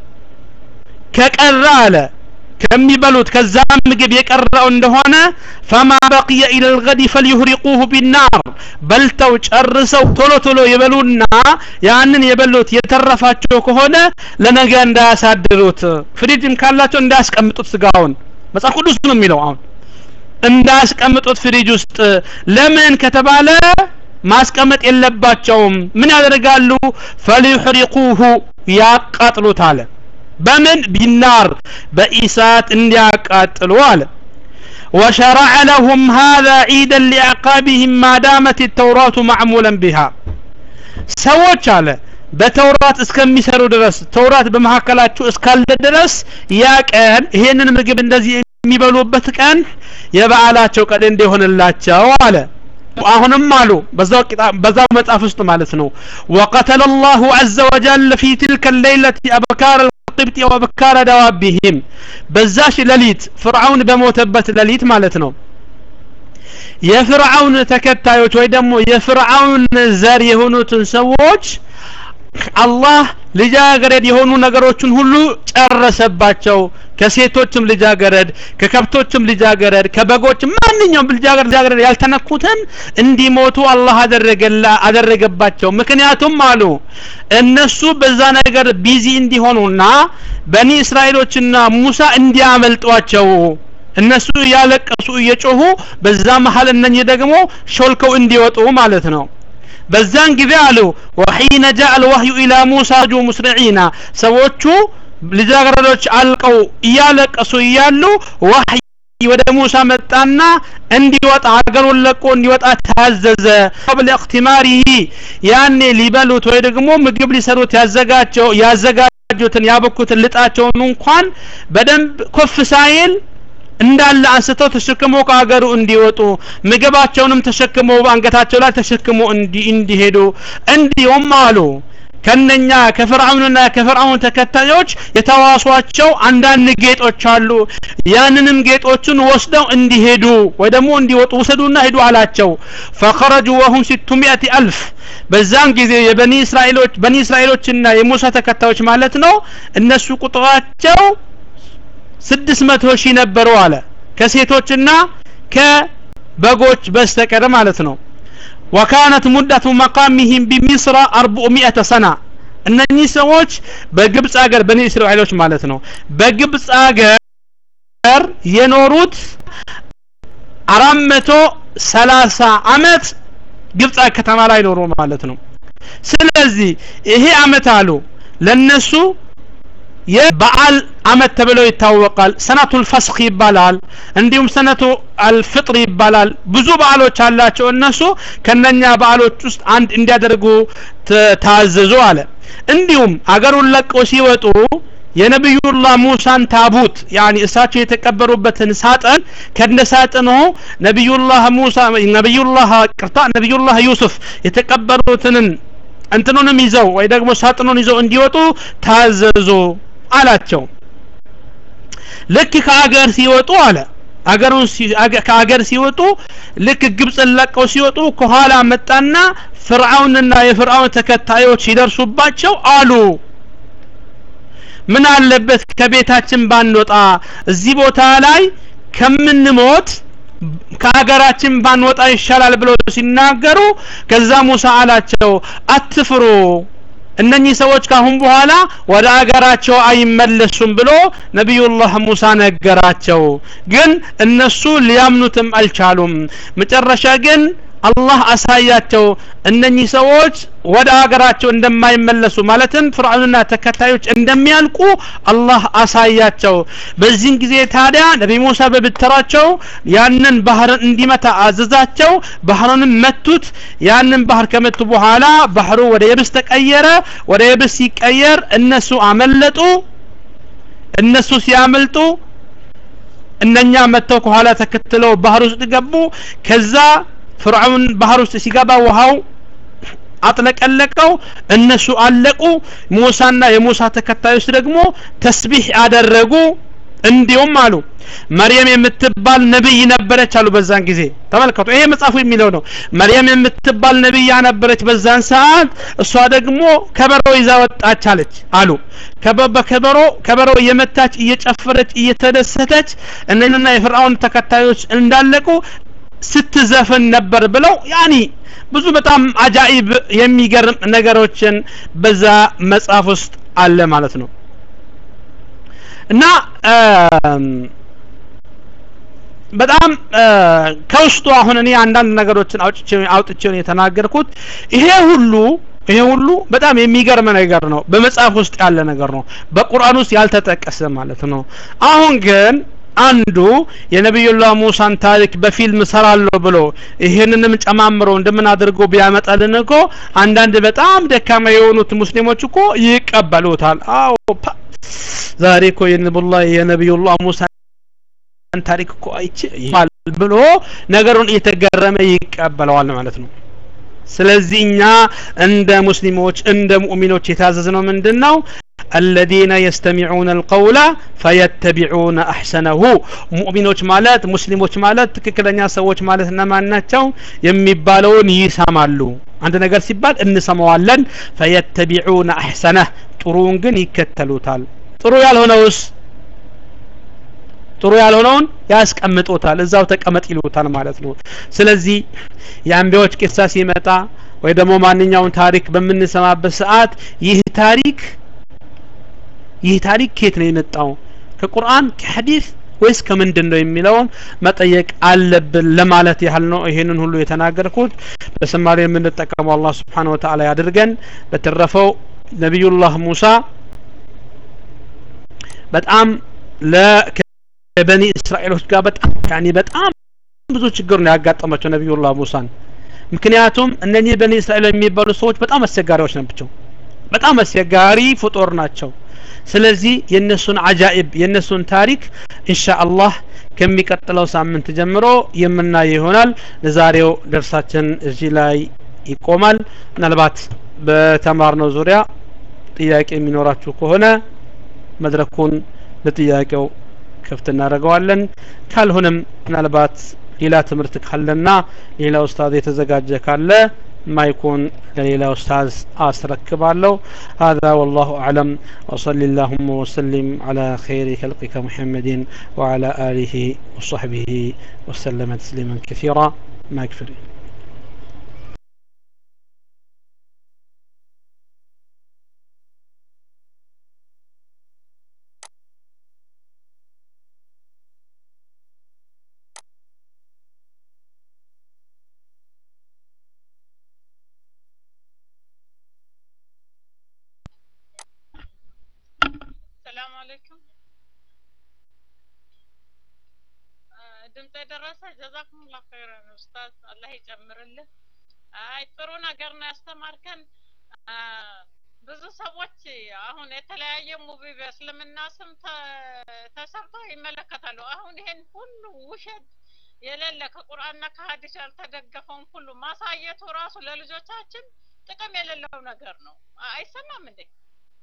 ከቀረ አለ ከሚበሉት ከዛ ምግብ የቀረው እንደሆነ ፈማ በቅየ ኢለ ልገዲ ፈልዩህሪቁሁ ቢናር በልተው ጨርሰው ቶሎ ቶሎ ይበሉና ያንን የበሉት የተረፋቸው ከሆነ ለነገ እንዳያሳድሩት ፍሪጅም ካላቸው እንዳያስቀምጡት ስጋውን መጽሐፍ ቅዱስ ነው የሚለው አሁን እንዳያስቀምጡት ፍሪጅ ውስጥ ለምን ከተባለ ማስቀመጥ የለባቸውም ምን ያደርጋሉ ፈሊዩሕሪቁሁ ያቃጥሉት አለ በምን ቢናር በኢሳት እንዲያቃጥሉ አለ وشرع لهم هذا عيدا لعقابهم ما دامت التوراة معمولا بها ሰዎች አለ በተውራት እስከሚሰሩ ድረስ ተውራት በመካከላችሁ እስካለ ድረስ ያ ቀን ይሄንን ምግብ እንደዚህ የሚበሉበት ቀን የበዓላቸው ቀን እንዲሆንላቸው አለ አሁንም አሉ በዛው በዛው መጽሐፍ ውስጥ ማለት ነው وقتل الله عز وجل في تلك الليلة أبكار القبط وأبكار دوابهم በዛሽ ሌሊት ፍርዓውን በሞተበት ሌሊት ማለት ነው የፍርዓውን ተከታዮች ወይ ደግሞ የፍርዓውን ዘር የሆኑትን ሰዎች አላህ ልጃገረድ የሆኑ ነገሮችን ሁሉ ጨረሰባቸው ከሴቶችም ልጃገረድ ከከብቶችም ልጃገረድ ከበጎችም ማንኛውም ልጃገረድ ልጃገረድ ያልተነኩትን እንዲሞቱ አላህ አደረገላ አደረገባቸው ምክንያቱም አሉ እነሱ በዛ ነገር ቢዚ እንዲሆኑና በኒ እስራኤሎችና ሙሳ እንዲያመልጧቸው እነሱ እያለቀሱ እየጮሁ በዛ መሀል እነኚህ ደግሞ ሾልከው እንዲወጡ ማለት ነው በዛን ጊዜ አሉ ወሒነ ጃአ አልወህዩ ኢላ ሙሳ ጁ ሙስሪዒና ሰዎቹ ልጃገረዶች አልቀው እያለቀሱ እያሉ ወህይ ወደ ሙሳ መጣና እንዲወጣ ሀገሩን ለቆ እንዲወጣ ታዘዘ ቀብል እክትማሪሂ ያኔ ሊበሉት ወይ ደግሞ ምግብ ሊሰሩት ያዘጋቸው ያዘጋጁትን ያበኩትን ልጣቸውን እንኳን በደንብ ኮፍ ሳይል እንዳለ አንስተው ተሸክመው ከሀገሩ እንዲወጡ ምግባቸውንም ተሸክመው አንገታቸው ላይ ተሸክመው እንዲሄዱ እንዲሁም አሉ ከነኛ ከፍርዓውንና ከፍርዓውን ተከታዮች የተዋሷቸው አንዳንድ ጌጦች አሉ ያንንም ጌጦችን ወስደው እንዲሄዱ ወይ ደግሞ እንዲወጡ ውሰዱና ሂዱ አላቸው ፈኸረጁ ወሁም ሲቱ ሚአቲ አልፍ በዛን ጊዜ የበኒ እስራኤሎች በኒ እስራኤሎችና የሙሳ ተከታዮች ማለት ነው እነሱ ቁጥራቸው ስድስት መቶ ሺህ ነበሩ አለ ከሴቶችና ከበጎች በስተቀር ማለት ነው ወካነት ሙደቱ መቃሚህም ቢሚስራ አርቡዕሚእተ ሰና እነኚህ ሰዎች በግብፅ ሀገር በኒ እስራኤሎች ማለት ነው በግብፅ ሀገር የኖሩት አራት መቶ ሰላሳ አመት ግብፅ ከተማ ላይ ኖሩ ማለት ነው ስለዚህ ይሄ አመት አሉ ለነሱ የበዓል አመት ተብሎ ይታወቃል ሰነቱል ፈስኽ ይባላል እንዲሁም ሰነቱ አልፍጥር ይባላል ብዙ በዓሎች አላቸው እነሱ ከነኛ በዓሎች ውስጥ አንድ እንዲያደርጉ ታዘዙ አለ እንዲሁም አገሩን ለቀው ሲወጡ የነቢዩላህ ሙሳን ታቡት ያኒ እሳቸው የተቀበሩበትን ሳጥን ከነ ሳጥኑ ነቢዩላህ ሙሳ ነቢዩላህ ቅርታ ነቢዩላህ ዩሱፍ የተቀበሩትን እንትኑንም ይዘው ወይ ደግሞ ሳጥኑን ይዘው እንዲወጡ ታዘዙ አላቸው ልክ ከአገር ሲወጡ አለ አገሩን ከአገር ሲወጡ ልክ ግብፅን ለቀው ሲወጡ ከኋላ መጣና ፍርዓውንና የፍርዓውን ተከታዮች ሲደርሱባቸው አሉ ምን አለበት ከቤታችን ባንወጣ እዚህ ቦታ ላይ ከምንሞት ከሀገራችን ባንወጣ ይሻላል ብለው ሲናገሩ ከዛ ሙሳ አላቸው አትፍሩ እነኚህ ሰዎች ካሁን በኋላ ወደ አገራቸው አይመለሱም ብሎ ነቢዩላህ ሙሳ ነገራቸው ግን እነሱ ሊያምኑትም አልቻሉም መጨረሻ ግን አላህ አሳያቸው እነኚህ ሰዎች ወደ ሀገራቸው እንደማይመለሱ ማለትም ፍርዓውንና ተከታዮች እንደሚያልቁ አላህ አሳያቸው በዚህን ጊዜ ታዲያ ነቢ ሙሳ በብትራቸው ያንን ባህርን እንዲመታ አዘዛቸው ባህሩንም መቱት ያንን ባህር ከመቱ በኋላ ባህሩ ወደ የብስ ተቀየረ ወደ የብስ ሲቀየር እነሱ አመለጡ እነሱ ሲያመልጡ እነኛ መጥተው ከኋላ ተከትለው ባህር ውስጥ ገቡ ከዛ ፍርዓውን ባህር ውስጥ ሲገባ ውሃው አጥለቀለቀው እነሱ አለቁ ሙሳና የሙሳ ተከታዮች ደግሞ ተስቢህ አደረጉ እንዲሁም አሉ መርየም የምትባል ነብይ ነበረች አሉ በዛን ጊዜ ተመልከቱ ይሄ መጽሐፉ የሚለው ነው መርየም የምትባል ነብያ ነበረች በዛን ሰዓት እሷ ደግሞ ከበሮ ይዛ ወጣች አለች አሉ ከበሮ ከበሮ እየመታች እየጨፈረች እየተደሰተች እነና የፍርዓውን ተከታዮች እንዳለቁ ስትዘፍን ነበር ብለው ያኒ ብዙ በጣም አጃኢብ የሚገርም ነገሮችን በዛ መጽሐፍ ውስጥ አለ ማለት ነው እና በጣም ከውስጡ አሁን እኔ አንዳንድ ነገሮችን አውጥቼ አውጥቼ የተናገርኩት ይሄ ሁሉ ይሄ ሁሉ በጣም የሚገርም ነገር ነው በመጽሐፍ ውስጥ ያለ ነገር ነው በቁርአን ውስጥ ያልተጠቀሰ ማለት ነው አሁን ግን አንዱ የነቢዩላህ ሙሳን ታሪክ በፊልም ሰራለሁ ብሎ ይህንንም ጨማምሮ እንደምን አድርጎ ቢያመጣልን እኮ አንዳንድ በጣም ደካማ የሆኑት ሙስሊሞች እኮ ይቀበሉታል አዎ ዛሬ እኮ የነብዩላህ የነቢዩላህ ሙሳ ታሪክ እኮ አይቼ ብሎ ነገሩን እየተገረመ ይቀበለዋል ማለት ነው ስለዚህ እኛ እንደ ሙስሊሞች እንደ ሙእሚኖች የታዘዝነው ምንድን ነው الذين يستمعون القول فيتبعون احسنه ሙእሚኖች ማለት ሙስሊሞች ማለት ትክክለኛ ሰዎች ማለት እነማን ናቸው የሚባለውን ይሰማሉ አንድ ነገር ሲባል እንሰማዋለን ፈየተቢዑነ አሕሰነህ ጥሩውን ግን ይከተሉታል ጥሩ ያልሆነውስ ጥሩ ያልሆነውን ያስቀምጡታል እዛው ተቀመጥ ይሉታል ማለት ነው ስለዚህ የአንቢያዎች ቂሳ ሲመጣ ወይ ደግሞ ማንኛውን ታሪክ በምንሰማበት ሰዓት ይህ ታሪክ ይህ ታሪክ ከየት ነው የመጣው ከቁርአን ከሐዲስ ወይስ ከምንድን ነው የሚለውን መጠየቅ አለብን ለማለት ያህል ነው ይሄንን ሁሉ የተናገርኩት በሰማሪ የምንጠቀመው አላህ ስብሓን ወተዓላ ያድርገን በተረፈው ነቢዩላህ ሙሳ በጣም ለበኒ እስራኤሎች ጋር በጣም ያኔ በጣም ብዙ ችግር ነው ያጋጠማቸው ነቢዩላህ ሙሳን ምክንያቱም እነኚህ በኒ እስራኤል የሚባሉ ሰዎች በጣም አስቸጋሪዎች ናቸው በጣም አስቸጋሪ ፍጡር ናቸው ስለዚህ የእነሱን አጃኢብ የእነሱን ታሪክ ኢንሻአላህ ከሚቀጥለው ሳምንት ጀምሮ የምናይ ይሆናል ለዛሬው ደርሳችን እዚህ ላይ ይቆማል ምናልባት በተማርነው ዙሪያ ጥያቄ የሚኖራችሁ ከሆነ መድረኩን ለጥያቄው ክፍት እናደርገዋለን ካልሆነም ምናልባት ሌላ ትምህርት ካለና ሌላ ኡስታዝ የተዘጋጀ ካለ ማይኩን ለሌላ ኡስታዝ አስረክባለሁ هذا والله أعلم وصلى اللهم وسلم على خير خلقك محمد وعلى آله وصحبه وسلم تسليما كثيرا ما يكفر ሰላም አለይኩም ድምፅ የደረሰ ጀዛኩሙላ ኸይረን ኡስታዝ አላህ ይጨምርልህ አይ ጥሩ ነገር ነው ያስተማርከን ብዙ ሰዎች አሁን የተለያየ ሙቪ በእስልምና ስም ተሰርተው ይመለከታሉ አሁን ይሄን ሁሉ ውሸት የሌለ ከቁርአንና ከሀዲስ ያልተደገፈውን ሁሉ ማሳየቱ ራሱ ለልጆቻችን ጥቅም የሌለው ነገር ነው አይሰማም እንዴ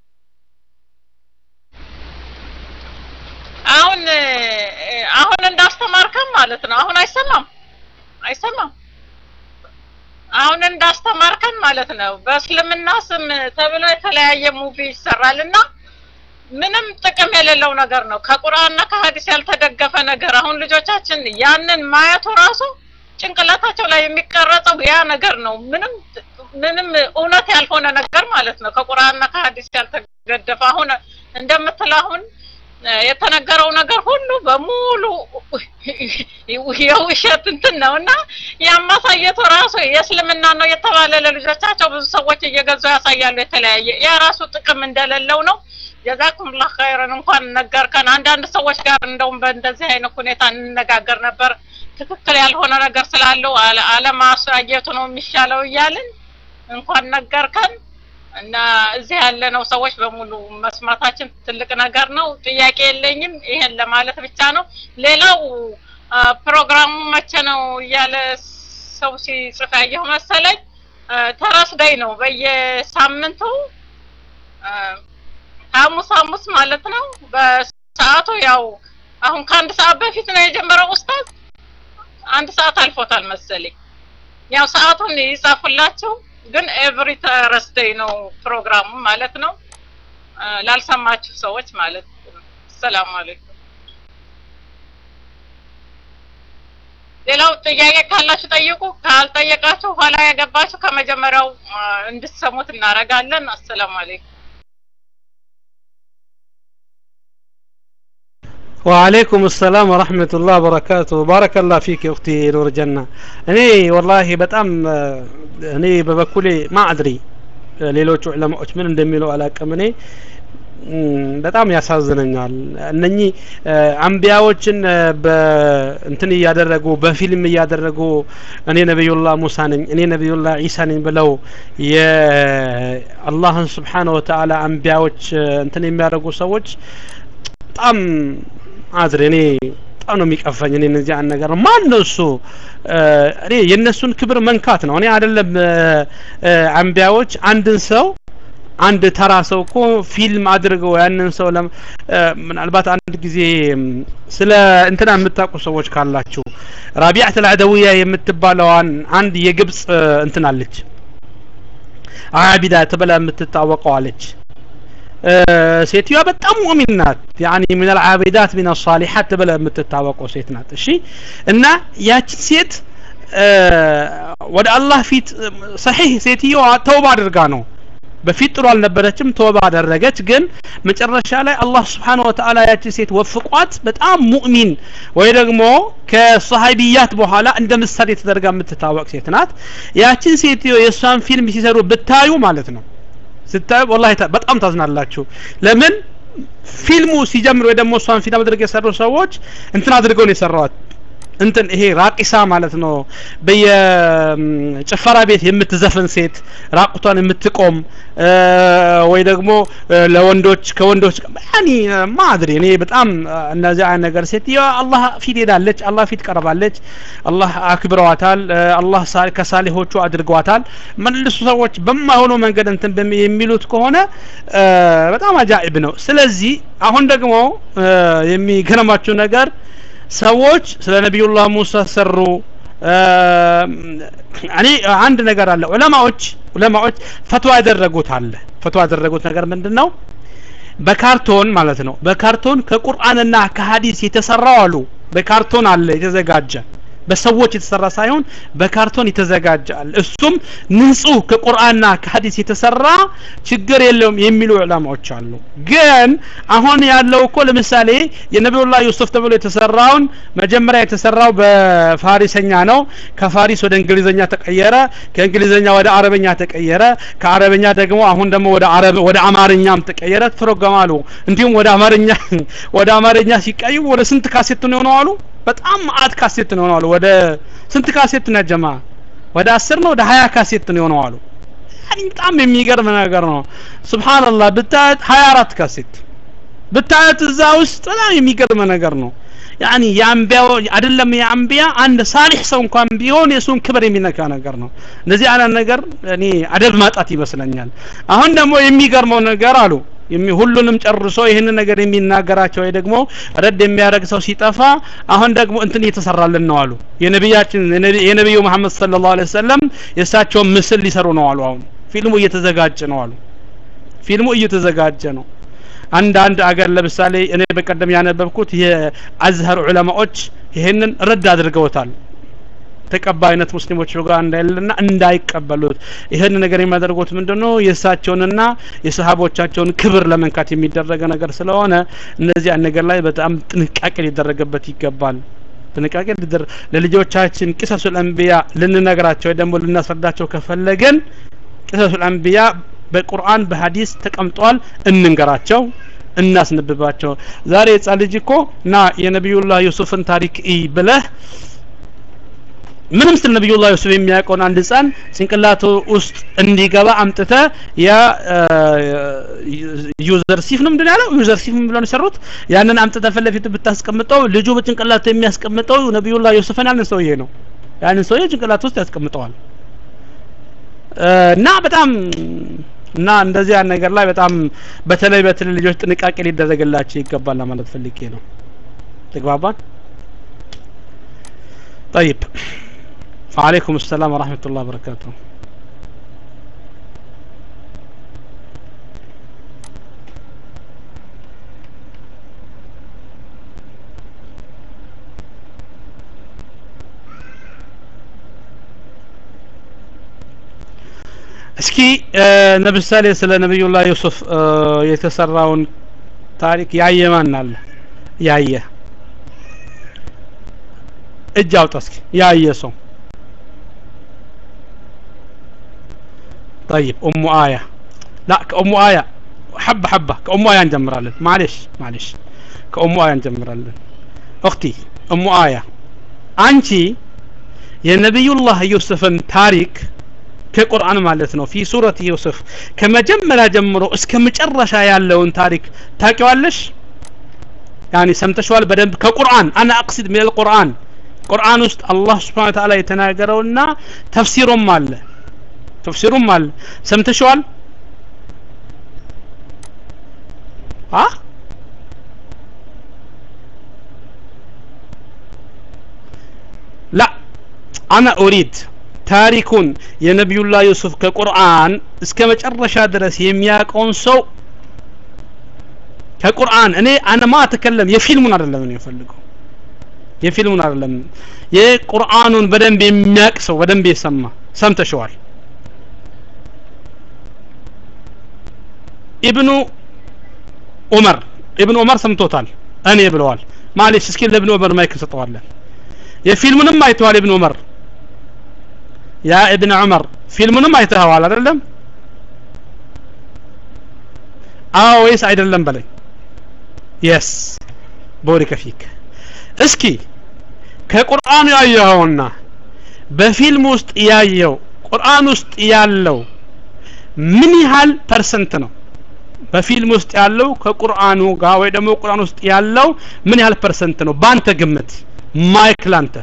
አሁን አሁን እንዳስ እንዳስተማርከን ማለት ነው። አሁን አይሰማም አይሰማም። አሁን እንዳስተማርከን ማለት ነው። በእስልምና ስም ተብሎ የተለያየ ሙቪ ይሰራል እና ምንም ጥቅም የሌለው ነገር ነው። ከቁርአንና ከሀዲስ ያልተደገፈ ነገር። አሁን ልጆቻችን ያንን ማየቱ ራሱ ጭንቅላታቸው ላይ የሚቀረጸው ያ ነገር ነው። ምንም ምንም እውነት ያልሆነ ነገር ማለት ነው። ከቁርአንና ከሀዲስ ያልተገደፈ አሁን እንደምትለው አሁን የተነገረው ነገር ሁሉ በሙሉ የውሸት እንትን ነው እና ያማሳየቱ ራሱ የእስልምና ነው የተባለ ለልጆቻቸው ብዙ ሰዎች እየገዙ ያሳያሉ። የተለያየ ያ ራሱ ጥቅም እንደሌለው ነው። ጀዛኩምላህ ኸይረን እንኳን ነገርከን። አንዳንድ ሰዎች ጋር እንደውም በእንደዚህ አይነት ሁኔታ እንነጋገር ነበር። ትክክል ያልሆነ ነገር ስላለው አለማሳየቱ ነው የሚሻለው እያልን እንኳን ነገርከን እና እዚህ ያለነው ሰዎች በሙሉ መስማታችን ትልቅ ነገር ነው። ጥያቄ የለኝም። ይሄን ለማለት ብቻ ነው። ሌላው ፕሮግራሙ መቼ ነው እያለ ሰው ሲጽፍ ያየሁ መሰለኝ። ተረስደይ ነው በየሳምንቱ ሐሙስ ሐሙስ ማለት ነው። በሰዓቱ ያው አሁን ከአንድ ሰዓት በፊት ነው የጀመረው ኡስታዝ። አንድ ሰዓት አልፎታል መሰለኝ። ያው ሰዓቱን ይጻፉላችሁ ግን ኤቭሪ ተረስደይ ነው ፕሮግራሙ ማለት ነው። ላልሰማችሁ ሰዎች ማለት ነው። ሰላም አለይኩም። ሌላው ጥያቄ ካላችሁ ጠይቁ። ካልጠየቃችሁ ኋላ ያገባችሁ ከመጀመሪያው እንድትሰሙት እናደርጋለን። አሰላሙ አለይኩም። وعليكم السلام ورحمة الله وبركاته بارك الله فيك يا أختي نور الجنة እኔ ወላሂ በጣም እኔ በበኩሌ ማ አድሪ ሌሎቹ ዑለማዎች ምን እንደሚሉ አላቅም እኔ በጣም ያሳዝነኛል እነኚህ አንቢያዎችን በእንትን እያደረጉ በፊልም እያደረጉ እኔ ነቢዩላህ ሙሳ ነኝ እኔ ነቢዩላህ ዒሳ ነኝ ብለው የአላህን ስብሓነ ወተዓላ አንቢያዎች እንትን የሚያደርጉ ሰዎች በጣም አድሬ እኔ በጣም ነው የሚቀፈኝ እኔ እነዚህ አንድ ነገር ማን ነው እሱ እኔ የእነሱን ክብር መንካት ነው እኔ አይደለም አንቢያዎች አንድን ሰው አንድ ተራ ሰው እኮ ፊልም አድርገው ያንን ሰው ምናልባት አንድ ጊዜ ስለ እንትና የምታውቁ ሰዎች ካላችሁ ራቢዓት አልዓደውያ የምትባለዋን አንድ የግብጽ እንትን አለች አቢዳ ተብላ የምትታወቀው አለች ሴትዮዋ በጣም ሙእሚን ናት ያኒ ምን አልዓቢዳት ምን አልሳሊሓት ተብላ የምትታወቀው ሴት ናት እሺ እና ያችን ሴት ወደ አላህ ፊት ሰሒህ ሴትዮዋ ተውባ አድርጋ ነው በፊት ጥሩ አልነበረችም ተውባ አደረገች ግን መጨረሻ ላይ አላህ ስብሓን ወተዓላ ያችን ሴት ወፍቋት በጣም ሙእሚን ወይ ደግሞ ከሰሃቢያት በኋላ እንደ ምሳሌ ተደርጋ የምትታወቅ ሴት ናት ያችን ሴትዮ የእሷን ፊልም ሲሰሩ ብታዩ ማለት ነው ስታዩ ወላሂ በጣም ታዝናላችሁ ለምን ፊልሙ ሲጀምር ወይ ደግሞ እሷን ፊልም አድርገው የሰሩ ሰዎች እንትን አድርገው ነው የሰራዋት እንትን ይሄ ራቂሳ ማለት ነው በየጭፈራ ቤት የምትዘፍን ሴት ራቁቷን የምትቆም ወይ ደግሞ ለወንዶች ከወንዶች ያኒ ማድሪ እኔ በጣም እነዚህ አይነት ነገር ሴት አላህ ፊት ሄዳለች አላህ ፊት ቀርባለች አላህ አክብረዋታል አላህ ከሳሊሆቹ አድርገዋታል መልሱ ሰዎች በማይሆነው መንገድ እንትን የሚሉት ከሆነ በጣም አጃኢብ ነው ስለዚህ አሁን ደግሞ የሚገርማችሁ ነገር ሰዎች ስለ ነቢዩላህ ሙሳ ሰሩ እኔ አንድ ነገር አለ ዑለማዎች ዑለማዎች ፈትዋ ያደረጉት አለ ፈትዋ ያደረጉት ነገር ምንድን ነው በካርቶን ማለት ነው በካርቶን ከቁርአንና ከሀዲስ የተሰራው አሉ በካርቶን አለ የተዘጋጀ በሰዎች የተሰራ ሳይሆን በካርቶን የተዘጋጃል እሱም ንጹህ ከቁርአንና ከሀዲስ የተሰራ ችግር የለውም የሚሉ ዑለማዎች አሉ ግን አሁን ያለው እኮ ለምሳሌ የነቢዩላህ ዩሱፍ ተብሎ የተሰራውን መጀመሪያ የተሰራው በፋሪሰኛ ነው ከፋሪስ ወደ እንግሊዘኛ ተቀየረ ከእንግሊዘኛ ወደ አረበኛ ተቀየረ ከአረበኛ ደግሞ አሁን ደግሞ ወደ አረብ ወደ አማርኛም ተቀየረ ተተረጎማሉ እንዲሁም ወደ አማርኛ ወደ አማርኛ ሲቀዩ ወደ ስንት ካሴት ነው የሆነው አሉ በጣም ማአት ካሴት ነው አሉ ወደ ስንት ካሴት ነው ጀማ ወደ አስር ነው ወደ ሀያ ካሴት ነው የሆነው አሉ በጣም የሚገርም ነገር ነው ስብሓንላህ ብታየት ሀያ አራት ካሴት ብታየት እዛ ውስጥ በጣም የሚገርም ነገር ነው ያኒ የአንቢያ አይደለም የአንቢያ አንድ ሳሊህ ሰው እንኳን ቢሆን የሱን ክብር የሚነካ ነገር ነው እንደዚህ አይነት ነገር እኔ አደብ ማጣት ይመስለኛል አሁን ደግሞ የሚገርመው ነገር አሉ ሁሉንም ጨርሶ ይህንን ነገር የሚናገራቸው ወይ ደግሞ ረድ የሚያደርግ ሰው ሲጠፋ አሁን ደግሞ እንትን እየተሰራልን ነው አሉ የነቢያችን የነቢዩ መሐመድ ሰለላሁ ዐለይሂ ወሰለም የእሳቸውን ምስል ሊሰሩ ነው አሉ አሁን ፊልሙ እየተዘጋጀ ነው አሉ ፊልሙ እየተዘጋጀ ነው አንዳንድ አገር ለምሳሌ እኔ በቀደም ያነበብኩት የአዝሀር ዑለማዎች ይሄንን ረድ አድርገውታል ተቀባይነት ሙስሊሞች ጋር እንዳይልና እንዳይቀበሉት ይህን ነገር የሚያደርጉት ምንድነው የእሳቸውንና የሰሃቦቻቸውን ክብር ለመንካት የሚደረገ ነገር ስለሆነ እነዚህ ነገር ላይ በጣም ጥንቃቄ ሊደረግበት ይገባል ጥንቃቄ ሊደረግ ለልጆቻችን ቂሰሱል አንቢያ ልንነግራቸው ወይ ደግሞ ልናስረዳቸው ከፈለገን ቂሰሱል አንቢያ በቁርአን በሀዲስ ተቀምጧል እንንገራቸው እናስነብባቸው ዛሬ ህጻን ልጅ እኮ ና የነቢዩላህ ዩሱፍን ታሪክ ይ ብለህ ምንም ስለ ነቢዩላህ ዩሱፍ የሚያውቀውን አንድ ህፃን ጭንቅላቱ ውስጥ እንዲገባ አምጥተ ያ ዩዘር ሲፍ ነው ምንድን ያለው ዩዘር ሲፍ ብለው ነው የሰሩት ያንን አምጥተ ፊት ለፊት ብታስቀምጠው ልጁ በጭንቅላቱ የሚያስቀምጠው ነቢዩላህ ዩሱፍን ያንን ሰውዬ ነው ያንን ሰውዬ ጭንቅላቱ ውስጥ ያስቀምጠዋል እና በጣም እና እንደዚህ ነገር ላይ በጣም በተለይ በትል ልጆች ጥንቃቄ ሊደረግላቸው ይገባል ለማለት ፈልጌ ነው ተግባባን طيب وعليكم السلام ورحمة الله وبركاته እስኪ ለምሳሌ ስለ ነቢዩላህ ዩሱፍ የተሰራውን ታሪክ ያየ ማን አለ ያየ እጅ አውጣ እስኪ ያየ ሰው طيب ام آية لا كأم آية حبة حبة كأم آية نجمرالن معلش معلش كأم آية نجمرالن أختي أم آية አንቺ የነቢዩላህ ዩሱፍን ታሪክ ከቁርአን ማለት ነው ፊ ሱረት ዩሱፍ ከመጀመሪያ ጀምሮ እስከ መጨረሻ ያለውን ታሪክ ታቂዋለሽ ያኒ ሰምተሽዋል በደንብ ከቁርአን አና አቅሲድ ሚን አልቁርአን ቁርአን ውስጥ አላህ ስብሓን ተዓላ የተናገረውና ተፍሲሩም አለ ተፍሲሩም አለ ሰምተሽዋል አ ላ አና ኡሪድ ታሪኩን የነቢዩላህ ዩሱፍ ከቁርአን እስከ መጨረሻ ድረስ የሚያውቀውን ሰው ከቁርአን እኔ አነማ ተከለም የፊልሙን አይደለም ነው የፈልገው የፊልሙን አይደለም የቁርአኑን በደንብ የሚያውቅ ሰው በደንብ የሰማ ሰምተሽዋል ኢብኑ ዑመር ኢብኑ ዑመር ሰምቶታል እኔ ብለዋል ማለሽ እስኪ ለኢብኑ ዑመር ማይክ እንሰጠዋለን የፊልሙንም አይተዋል ኢብኑ ዑመር ያ ኢብን ዑመር ፊልሙንም አይተኸዋል አይደለም አዎ ወይስ አይደለም በለኝ የስ ቦሪከ ፊክ እስኪ ከቁርአኑ ያየኸውና በፊልም ውስጥ ያየው ቁርአን ውስጥ ያለው ምን ያህል ፐርሰንት ነው በፊልም ውስጥ ያለው ከቁርአኑ ጋር ወይ ደግሞ ቁርአን ውስጥ ያለው ምን ያህል ፐርሰንት ነው ባንተ ግምት ማይክ ላንተ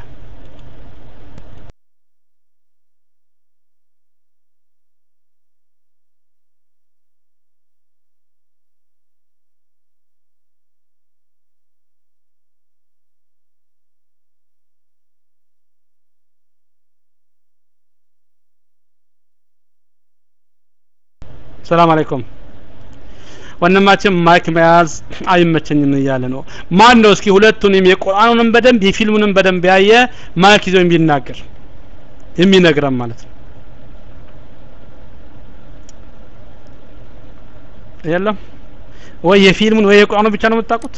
ሰላም አለይኩም ወንድማችን ማይክ መያዝ አይመቸኝም እያለ ነው ማን ነው እስኪ ሁለቱንም የቁርአኑንም በደንብ የፊልሙንም በደንብ ያየ ማይክ ይዞ የሚናገር የሚነግረን ማለት ነው የለም ወይ የፊልሙን ወይ የቁርአኑ ብቻ ነው የምታውቁት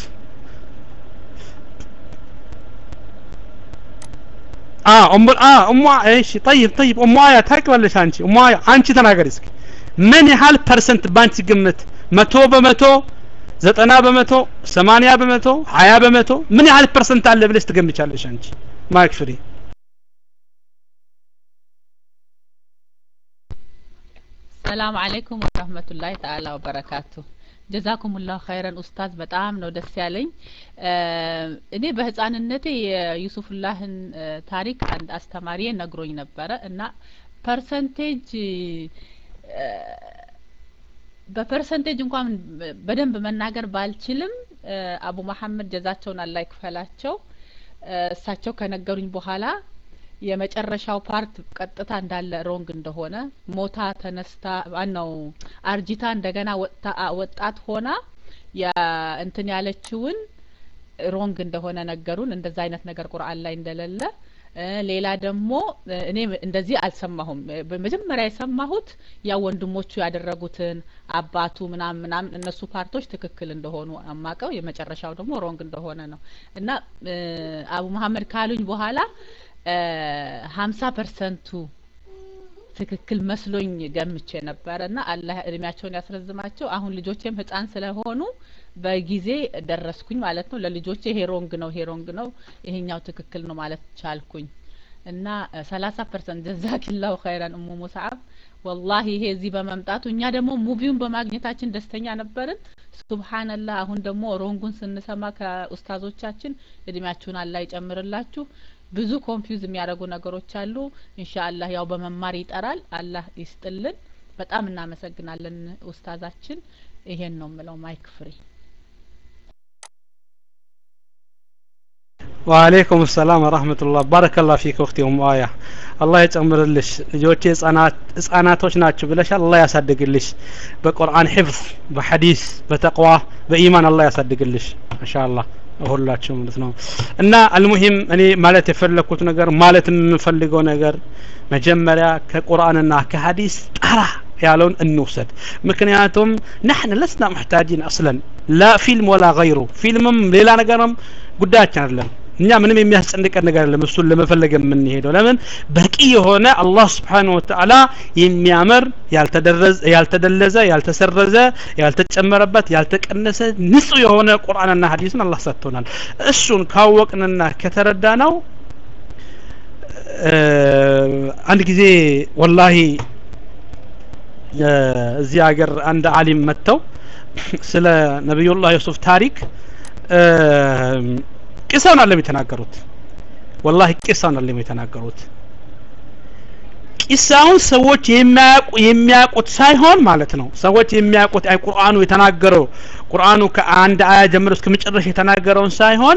አ ኡም አ ኡም እሺ طيب طيب ኡም አያ ታውቂዋለሽ አንቺ ኡም አያ አንቺ ተናገሪ እስኪ ምን ያህል ፐርሰንት ባንቺ ግምት መቶ በመቶ ዘጠና በመቶ ሰማንያ በመቶ ሀያ በመቶ ምን ያህል ፐርሰንት አለ ብለሽ ትገምቻለሽ አንቺ ማይክ ፍሪ ሰላም አለይኩም ወረህመቱላሂ ተዓላ ወበረካቱ ጀዛኩም ላሁ ኸይረን ኡስታዝ በጣም ነው ደስ ያለኝ እኔ በህፃንነቴ የዩሱፍላህን ታሪክ አንድ አስተማሪዬ ነግሮኝ ነበረ እና ፐርሰንቴጅ በፐርሰንቴጅ እንኳን በደንብ መናገር ባልችልም አቡ መሐመድ ጀዛቸውን አላህ ይክፈላቸው እሳቸው ከነገሩኝ በኋላ የመጨረሻው ፓርት ቀጥታ እንዳለ ሮንግ እንደሆነ ሞታ ተነስታ ማነው አርጂታ እንደገና ወጣት ሆና እንትን ያለችውን ሮንግ እንደሆነ ነገሩን። እንደዛ አይነት ነገር ቁርአን ላይ እንደሌለ ሌላ ደግሞ እኔ እንደዚህ አልሰማሁም። በመጀመሪያ የሰማሁት ያው ወንድሞቹ ያደረጉትን አባቱ ምናምን ምናምን እነሱ ፓርቶች ትክክል እንደሆኑ አማቀው የመጨረሻው ደግሞ ሮንግ እንደሆነ ነው እና አቡ መሀመድ ካሉኝ በኋላ ሀምሳ ፐርሰንቱ ትክክል መስሎኝ ገምቼ ነበረ እና አላህ እድሜያቸውን ያስረዝማቸው። አሁን ልጆቼም ህፃን ስለሆኑ በጊዜ ደረስኩኝ ማለት ነው። ለልጆቼ ይሄ ሮንግ ነው፣ ይሄ ሮንግ ነው፣ ይሄኛው ትክክል ነው ማለት ቻልኩኝ እና ሰላሳ ፐርሰንት ጀዛኪላሁ ኸይረን እሙ ሙስዓብ ወላሂ ይሄ እዚህ በመምጣቱ እኛ ደግሞ ሙቪውን በማግኘታችን ደስተኛ ነበርን። ሱብሃንላህ አሁን ደግሞ ሮንጉን ስንሰማ ከኡስታዞቻችን እድሜያችሁን አላህ ይጨምርላችሁ። ብዙ ኮንፊውዝ የሚያደርጉ ነገሮች አሉ። ኢንሻአላህ ያው በመማር ይጠራል። አላህ ይስጥልን። በጣም እናመሰግናለን ኡስታዛችን። ይሄን ነው የምለው። ማይክ ፍሪ። ወአለይኩም ሰላም ወራህመቱላህ ባረከላህ ፊክ ወቅት ኡም አያ አላህ ይጨምርልሽ። ልጆቼ ህጻናቶች ናቸው ብለሻል። አላህ ያሳድግልሽ በቁርአን ሒፍዝ፣ በሐዲስ፣ በተቅዋ፣ በኢማን አላህ ያሳድግልሽ። ማሻአላህ ሁላችሁ ማለት ነው። እና አልሙሂም እኔ ማለት የፈለኩት ነገር ማለት የምፈልገው ነገር መጀመሪያ ከቁርአንና ከሐዲስ ጠራ ያለውን እንውሰድ። ምክንያቱም ናሕን ለስና ሙሕታጂን አስለን ላ ፊልም ወላ ገይሩ ፊልምም ሌላ ነገርም ጉዳያችን አይደለም። እኛ ምንም የሚያስጨንቀን ነገር አይደለም። እሱን ለመፈለግ የምንሄደው ለምን በቂ የሆነ አላህ ስብሓነሁ ወተዓላ የሚያምር ያልተደለዘ፣ ያልተሰረዘ፣ ያልተጨመረበት፣ ያልተቀነሰ ንጹህ የሆነ ቁርአንና ሐዲስን አላህ ሰጥቶናል። እሱን ካወቅንና ከተረዳ ነው አንድ ጊዜ ወላሂ እዚህ ሀገር አንድ አሊም መጥተው ስለ ነቢዩላህ ዩሱፍ ታሪክ ቂሳውን አለም የተናገሩት ወላሂ ቂሳውን አለም የተናገሩት ቂሳውን ሰዎች የሚያውቁ የሚያውቁት ሳይሆን ማለት ነው ሰዎች የሚያውቁት አይ ቁርአኑ የተናገረው ቁርአኑ ከአንድ አያ ጀምሮ እስከ መጨረሻ የተናገረውን ሳይሆን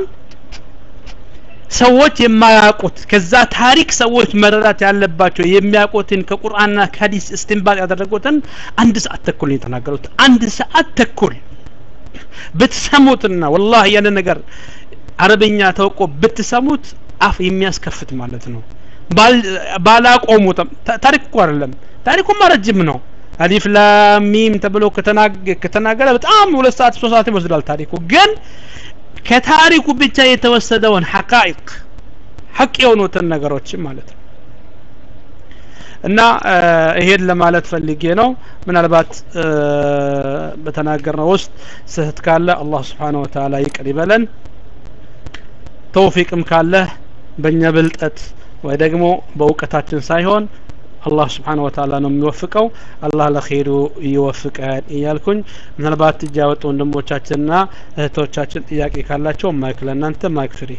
ሰዎች የማያውቁት ከዛ ታሪክ ሰዎች መረዳት ያለባቸው የሚያውቁትን ከቁርአንና ከሀዲስ እስትንባጥ ያደረጉትን አንድ ሰዓት ተኩል ነው የተናገሩት። አንድ ሰዓት ተኩል ብትሰሙትና ወላሂ ያንን ነገር አረበኛ ተውቆ ብትሰሙት አፍ የሚያስከፍት ማለት ነው። ባላቆሙትም ታሪክ እኮ አይደለም፣ ታሪኩማ ረጅም ነው። አሊፍ ላም ሚም ተብሎ ከተናገረ በጣም ሁለት ሰዓት ሶስት ሰዓት ይወስዳል ታሪኩ ግን ከታሪኩ ብቻ የተወሰደውን ሐቃይቅ ሐቅ የሆኑትን ነገሮች ማለት ነው እና ይሄን ለማለት ፈልጌ ነው። ምናልባት በተናገርነው ውስጥ ስህተት ካለ አላህ ስብሓነሁ ወተዓላ ይቅር ይበለን። ተውፊቅም ካለ በእኛ ብልጠት ወይ ደግሞ በእውቀታችን ሳይሆን አላህ ስብሓን ወተዓላ ነው የሚወፍቀው። አላህ ለኸይሩ ይወፍቀን እያልኩኝ ምናልባት እጅ ያወጡ ወንድሞቻችንና እህቶቻችን ጥያቄ ካላቸው ማይክ ለእናንተ ማይክ ፍሪ።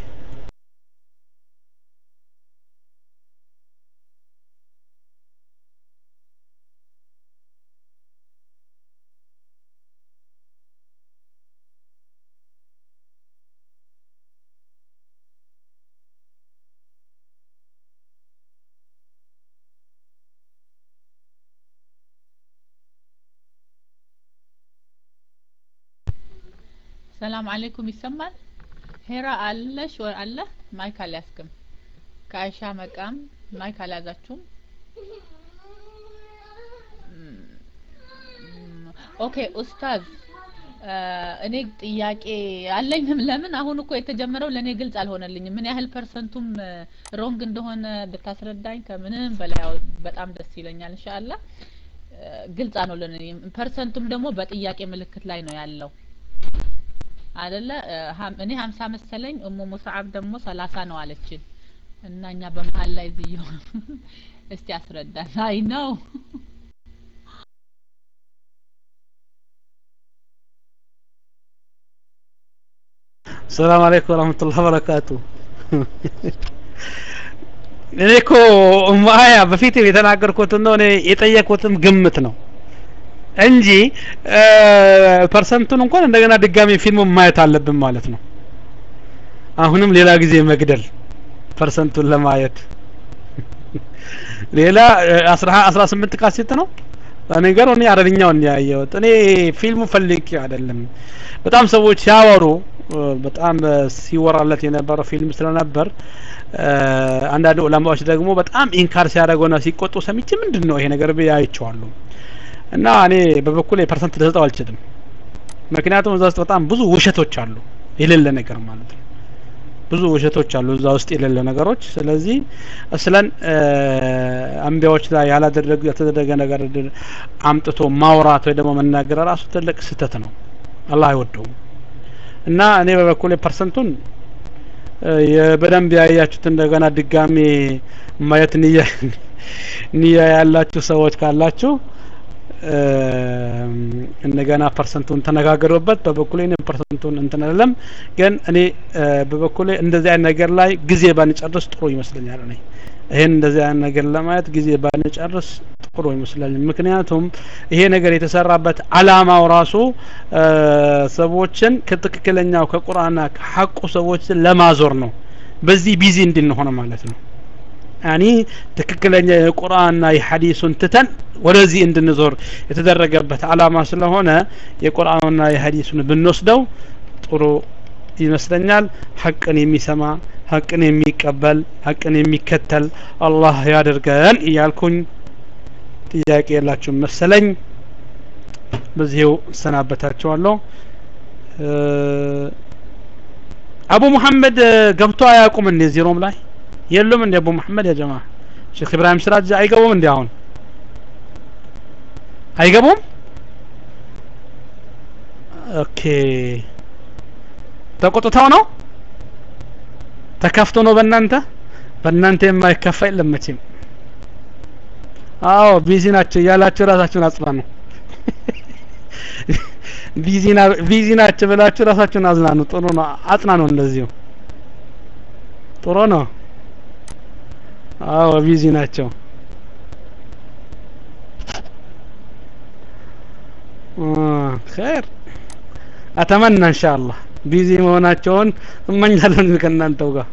ሰላም አለይኩም ይሰማል? ሄራ አለሽ ወይ አለ? ማይክ አልያዝክም። ከአይሻ መቃም ማይክ አልያዛችሁም? ኦኬ ኡስታዝ እኔ ጥያቄ አለኝም። ለምን አሁን እኮ የተጀመረው ለእኔ ግልጽ አልሆነልኝም። ምን ያህል ፐርሰንቱም ሮንግ እንደሆነ ብታስረዳኝ ከምንም በላይ በጣም ደስ ይለኛል። ኢንሻአላህ ግልጽ አልሆነልኝም። ፐርሰንቱም ደግሞ በጥያቄ ምልክት ላይ ነው ያለው አይደለ? እኔ ሀምሳ መሰለኝ እሙ ሙስዓብ ደግሞ ሰላሳ ነው አለችን እና እኛ በመሀል ላይ ዝየው እስቲ አስረዳን። አይ ነው ሰላም አለይኩም ወራህመቱላሂ ወበረካቱ። እኔ እኮ ማያ በፊት የተናገርኩት ነው እኔ የጠየኩትም ግምት ነው። እንጂ ፐርሰንቱን እንኳን እንደገና ድጋሚ ፊልሙን ማየት አለብን ማለት ነው አሁንም ሌላ ጊዜ መግደል ፐርሰንቱን ለማየት ሌላ አስራ አስራ ስምንት ካሴት ነው ነገሩ እኔ አረብኛውን ያየሁት እኔ ፊልሙ ፈልጌ አይደለም በጣም ሰዎች ሲያወሩ በጣም ሲወራለት የነበረው ፊልም ስለነበር አንዳንድ ዑለማዎች ደግሞ በጣም ኢንካር ሲያደርገውና ሲቆጡ ሰምቼ ምንድን ነው ይሄ ነገር ብዬ አይቼዋለሁ እና እኔ በበኩል ፐርሰንት ልሰጠው አልችልም ምክንያቱም እዛ ውስጥ በጣም ብዙ ውሸቶች አሉ የሌለ ነገር ማለት ነው ብዙ ውሸቶች አሉ እዛ ውስጥ የሌለ ነገሮች ስለዚህ ስለን አንቢያዎች ላይ ያላደረጉ ያልተደረገ ነገር አምጥቶ ማውራት ወይ ደግሞ መናገር ራሱ ትልቅ ስህተት ነው አላህ አይወደውም እና እኔ በበኩል ፐርሰንቱን በደንብ ያያችሁት እንደገና ድጋሜ ማየት ንያ ንያ ያላችሁ ሰዎች ካላችሁ እንደገና ፐርሰንቱን ተነጋገሩበት በበኩሌ እኔ ፐርሰንቱን እንትን አይደለም ግን እኔ በበኩሌ እንደዚህ አይነት ነገር ላይ ጊዜ ባንጨርስ ጥሩ ይመስለኛል እኔ ይሄን እንደዚህ አይነት ነገር ለማየት ጊዜ ባንጨርስ ጥሩ ይመስላል ምክንያቱም ይሄ ነገር የተሰራበት አላማው ራሱ ሰዎችን ከትክክለኛው ከቁርአንና ከሐቁ ሰዎችን ለማዞር ነው በዚህ ቢዚ እንድንሆን ማለት ነው ያኒ ትክክለኛ የቁርአንና የሐዲሱን ትተን ወደዚህ እንድንዞር የተደረገበት አላማ ስለሆነ የቁርአንና የሐዲሱን ብንወስደው ጥሩ ይመስለኛል ሐቅን የሚሰማ ሐቅን የሚቀበል ሐቅን የሚከተል አላህ ያደርገን እያልኩኝ ጥያቄ የላችሁም መሰለኝ በዚሁ እሰናበታችኋለሁ አቡ ሙሐመድ ገብቶ አያውቁም እንዴ ዜሮም ላይ የሉም እንደ አቡ መሐመድ ያ ጀማ ሼክ ኢብራሂም ስራጅ አይገቡም እንዴ አሁን አይገቡም ኦኬ ተቆጥተው ነው ተከፍቶ ነው በእናንተ በእናንተ የማይከፋ የለም መቼም አዎ ቢዚ ናቸው እያላችሁ ራሳችሁን አጽናኑ ቢዚ ናቸው ብላችሁ ራሳችሁን አዝናኑ ጥሩ ነው አጽናኑ እንደዚሁ ጥሩ ነው አዎ ቢዚ ናቸው ኸይር አተመና ኢንሻአላህ ቢዚ መሆናቸውን እመኛለሁ ከእናንተው ጋር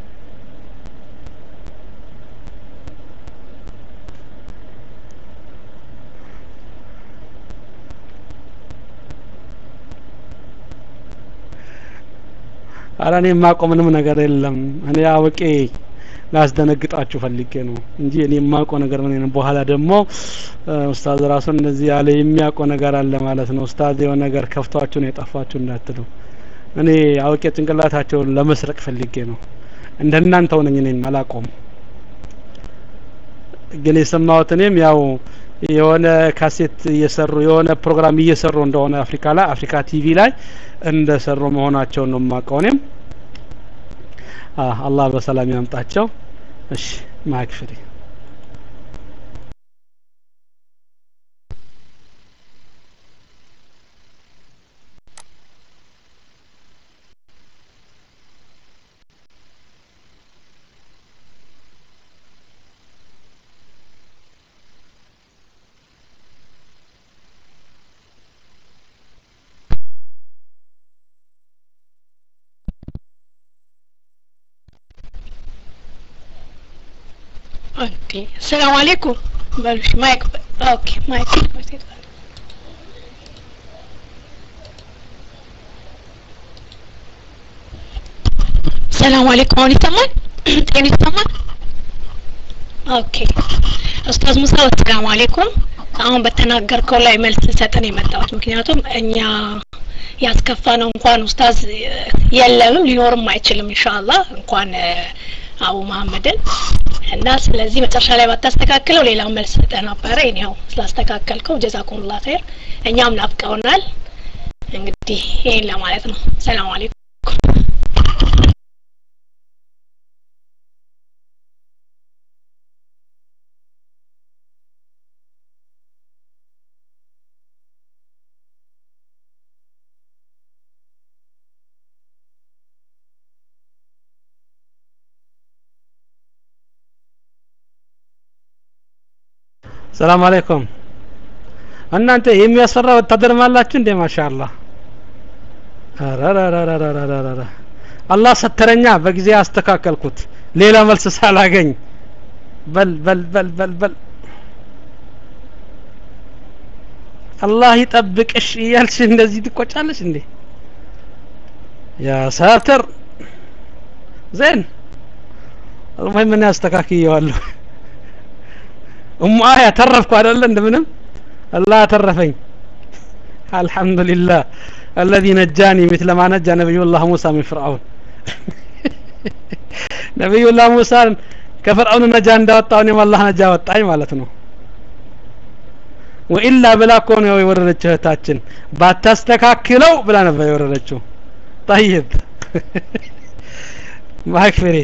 አረ እኔ የማውቀው ምንም ነገር የለም እኔ አውቄ ላስደነግጣችሁ ፈልጌ ነው እንጂ እኔ የማውቀው ነገር ምን ነው በኋላ ደግሞ ኡስታዝ ራሱ እንደዚህ ያለ የሚያውቀው ነገር አለ ማለት ነው ኡስታዝ የሆነ ነገር ከፍቷችሁ ነው የጠፋችሁ እንዳትሉ እኔ አውቄ ጭንቅላታቸውን ለመስረቅ ፈልጌ ነው እንደናንተው ነኝ እኔም አላቆም ግን የሰማሁት እኔም ያው የሆነ ካሴት እየሰሩ የሆነ ፕሮግራም እየሰሩ እንደሆነ አፍሪካ ላይ አፍሪካ ቲቪ ላይ እንደሰሩ መሆናቸውን ነው የማውቀው እኔም አላህ በሰላም ያምጣቸው እሺ ማይክ ፍሪ ኦኬ ሰላም አለይኩም በሉሽ ማይክ ኦኬ ማይክ ሰላም አለይኩም አሁን ይሰማል ጤና ይሰማል ኦኬ ኡስታዝ ሙሳ ሰላም አለይኩም አሁን በተናገርከው ላይ መልስ ልሰጥን የመጣሁት ምክንያቱም እኛ ያስከፋ ነው እንኳን ኡስታዝ የለምም ሊኖርም አይችልም ኢንሻአላህ እንኳን አቡ መሐመድን እና ስለዚህ መጨረሻ ላይ ባታስተካክለው ሌላው መልስ ሰጠህ ነበረ ይኸው ስላስተካከልከው ጀዛኩምላ ኸይር እኛም ናፍቀውናል እንግዲህ ይሄን ለማለት ነው ሰላም አለይኩም ሰላም አለይኩም እናንተ የሚያስፈራ ወታደር ማላችሁ እንዴ ማሻአላህ አራራራራራራራ አላህ ሰተረኛ በጊዜ አስተካከልኩት ሌላ መልስ ሳላገኝ በል በል በል በል በል አላህ ይጠብቅሽ እያልሽ እንደዚህ ትቆጫለሽ እንዴ ያ ሳተር ዜን المهم እኔ አስተካክየዋለሁ እሙ አያ ተረፍኩ አይደለ እንደምንም አላህ ተረፈኝ አልহামዱሊላህ الذي نجاني مثل ما نجى نبي الله موسى من فرعون ነብዩ ላህ ሙሳን ከፈርዖን ነጃ እንዳወጣው እኔም አላህ ነጃ ወጣኝ ማለት ነው ወኢላ ብላ እኮ ነው የወረደችው እህታችን ባታስተካክለው ብላ ነበር የወረደችው ጠይብ ማክፍሬ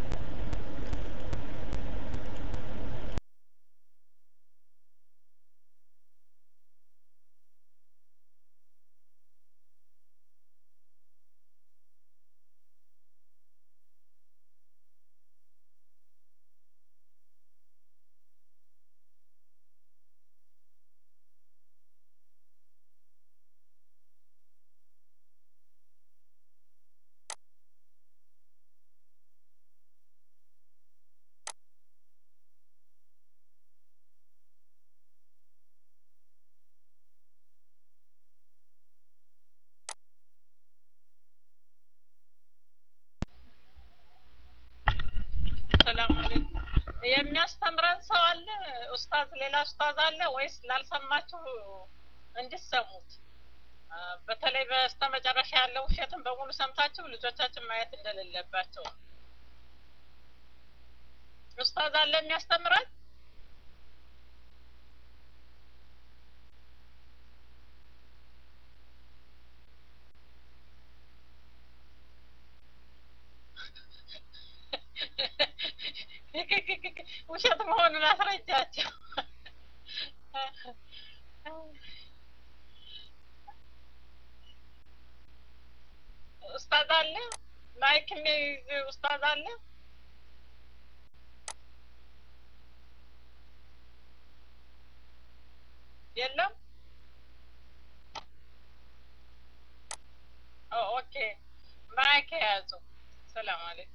ሰላም አለይኩም የሚያስተምረን ሰው አለ ኡስታዝ ሌላ ኡስታዝ አለ ወይስ ላልሰማችሁ እንድሰሙት በተለይ በስተመጨረሻ ያለው ውሸትን በሙሉ ሰምታችሁ ልጆቻችን ማየት እንደሌለባቸው ኡስታዝ አለ የሚያስተምረን ውሸት መሆኑን አስረጃቸው ኡስታዝ አለ ማይክ የሚይዝ ኡስታዝ አለ የለም ኦኬ ማይክ የያዙ ሰላም አለይኩም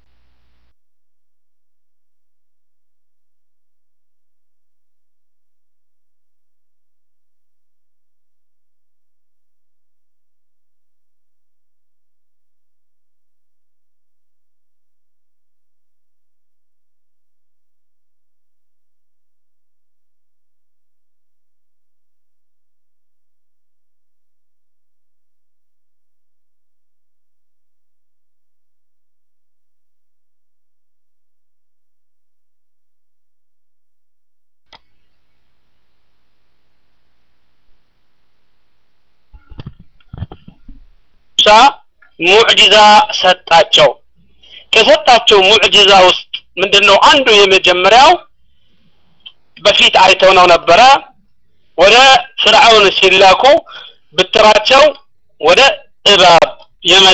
ሙሳ ሙዕጂዛ ሰጣቸው ከሰጣቸው ሙዕጂዛ ውስጥ ምንድነው አንዱ የመጀመሪያው በፊት አይተው ነው ነበረ ወደ ፍርዓውን ሲላኩ ብትራቸው ወደ እባብ የመል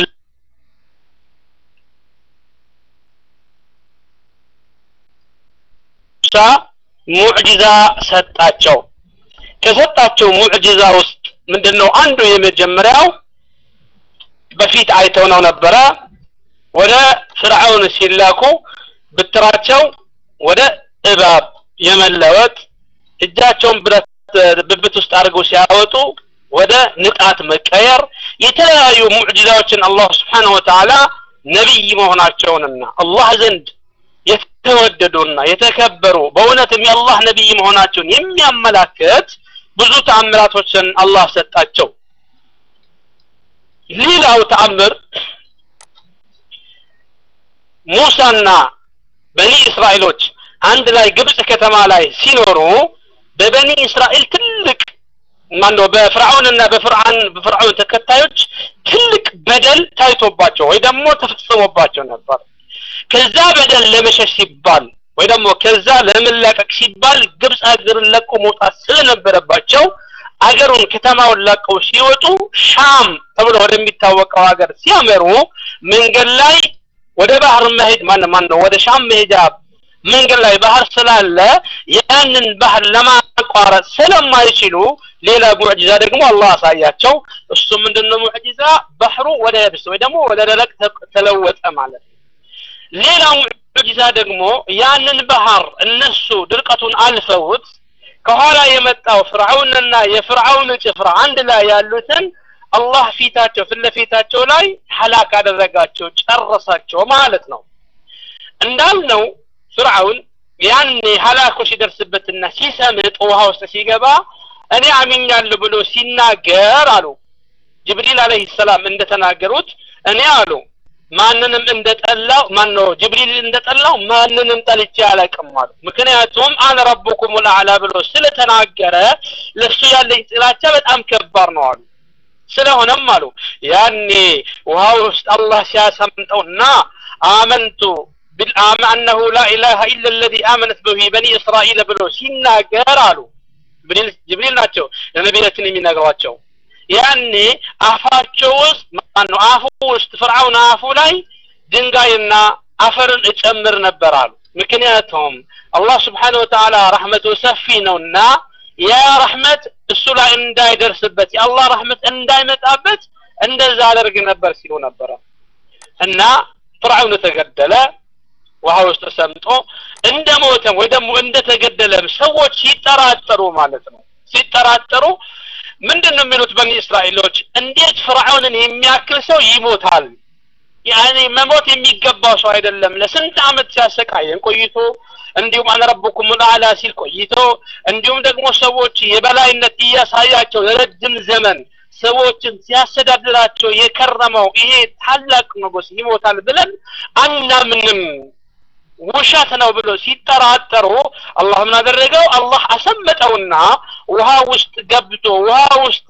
ሙሳ ሙዕጂዛ ሰጣቸው ከሰጣቸው ሙዕጂዛ ውስጥ ምንድነው አንዱ የመጀመሪያው በፊት አይተው ነው ነበረ ወደ ፍርዓውን ሲላኩ ብትራቸው ወደ እባብ የመለወጥ እጃቸውን ብረት ብብት ውስጥ አድርገው ሲያወጡ ወደ ንጣት መቀየር የተለያዩ ሙዕጂዛዎችን አላህ ስብሓንሁ ወተዓላ ነቢይ መሆናቸውንና አላህ ዘንድ የተወደዱና የተከበሩ በእውነትም የአላህ ነቢይ መሆናቸውን የሚያመላክት ብዙ ተአምራቶችን አላህ ሰጣቸው ሌላው ተአምር ሙሳና በኒ እስራኤሎች አንድ ላይ ግብጽ ከተማ ላይ ሲኖሩ በበኒ እስራኤል ትልቅ ማነው በፍርዓውንና በፍርዓን በፍርዓውን ተከታዮች ትልቅ በደል ታይቶባቸው ወይ ደግሞ ተፈጽሞባቸው ነበር ከዛ በደል ለመሸሽ ሲባል ወይ ደግሞ ከዛ ለመላቀቅ ሲባል ግብጽ ሀገርን ለቆ መውጣት ስለነበረባቸው አገሩን ከተማውን ለቀው ሲወጡ ሻም ተብሎ ወደሚታወቀው ሀገር ሲያመሩ መንገድ ላይ ወደ ባህር መሄድ ማን ማን ነው ወደ ሻም መሄጃ መንገድ ላይ ባህር ስላለ ያንን ባህር ለማቋረጥ ስለማይችሉ ሌላ ሙዕጂዛ ደግሞ አላህ አሳያቸው እሱ ምንድነው ሙዕጂዛ ባህሩ ወደ የብስ ወይ ደግሞ ወደ ደረቅ ተለወጠ ማለት ነው ሌላ ሙዕጂዛ ደግሞ ያንን ባህር እነሱ ድርቀቱን አልፈውት ከኋላ የመጣው ፍርዓውንና የፍርዓውን ጭፍራ አንድ ላይ ያሉትን አላህ ፊታቸው ፊት ለፊታቸው ላይ ሐላክ አደረጋቸው ጨረሳቸው ማለት ነው እንዳልነው ፍርዓውን ያኔ ሀላኮ ሲደርስበትና ሲሰምጥ ውሃ ውስጥ ሲገባ እኔ አሚኛለሁ ብሎ ሲናገር አሉ ጅብሪል አለህ ሰላም እንደተናገሩት እኔ አሉ ማንንም እንደጠላው ማን ነው ጅብሪል እንደጠላው ማንንም ጠልቼ አላቅም አሉ ምክንያቱም አነ ረቡኩም ልአዕላ ብሎ ስለተናገረ ለሱ ያለኝ ጥላቻ በጣም ከባድ ነው አሉ ስለሆነም አሉ ያኔ ውሃ ውስጥ አላህ ሲያሰምጠውና አመንቱ بالآم أنه لا إله إلا الذي آمنت به بني إسرائيل ብሎ ሲናገር አሉ ጅብሪል ናቸው ለነቢያችን የሚነግሯቸው ያኔ አፋቸው ውስጥ ማነው አፉ ውስጥ ፍርዓውን አፉ ላይ ድንጋይና አፈርን እጨምር ነበር አሉ ምክንያቱም አላህ ስብሓን ወተዓላ ረሕመቱ ሰፊ ነውና ያ ረሕመት እሱ ላይ እንዳይደርስበት የአላህ ረሕመት እንዳይመጣበት እንደዛ አደርግ ነበር ሲሉ ነበረ እና ፍርዓውን ተገደለ ውሃ ውስጥ ሰምጦ እንደ ሞተም ወይ ደግሞ እንደተገደለም ሰዎች ሲጠራጠሩ ማለት ነው ሲጠራጠሩ ምንድን ነው የሚሉት በኒ እስራኤሎች እንዴት ፍርዓውንን የሚያክል ሰው ይሞታል ያኔ መሞት የሚገባው ሰው አይደለም ለስንት አመት ሲያሰቃየን ቆይቶ እንዲሁም አነ ረቡኩም ልአላ ሲል ቆይቶ እንዲሁም ደግሞ ሰዎች የበላይነት እያሳያቸው ለረጅም ዘመን ሰዎችን ሲያስተዳድራቸው የከረመው ይሄ ታላቅ ንጉስ ይሞታል ብለን አናምንም ውሸት ነው ብሎ ሲጠራጠሩ አላህ ምን አደረገው አላህ አሰመጠውና ውሃ ውስጥ ገብቶ ውሃ ውስጥ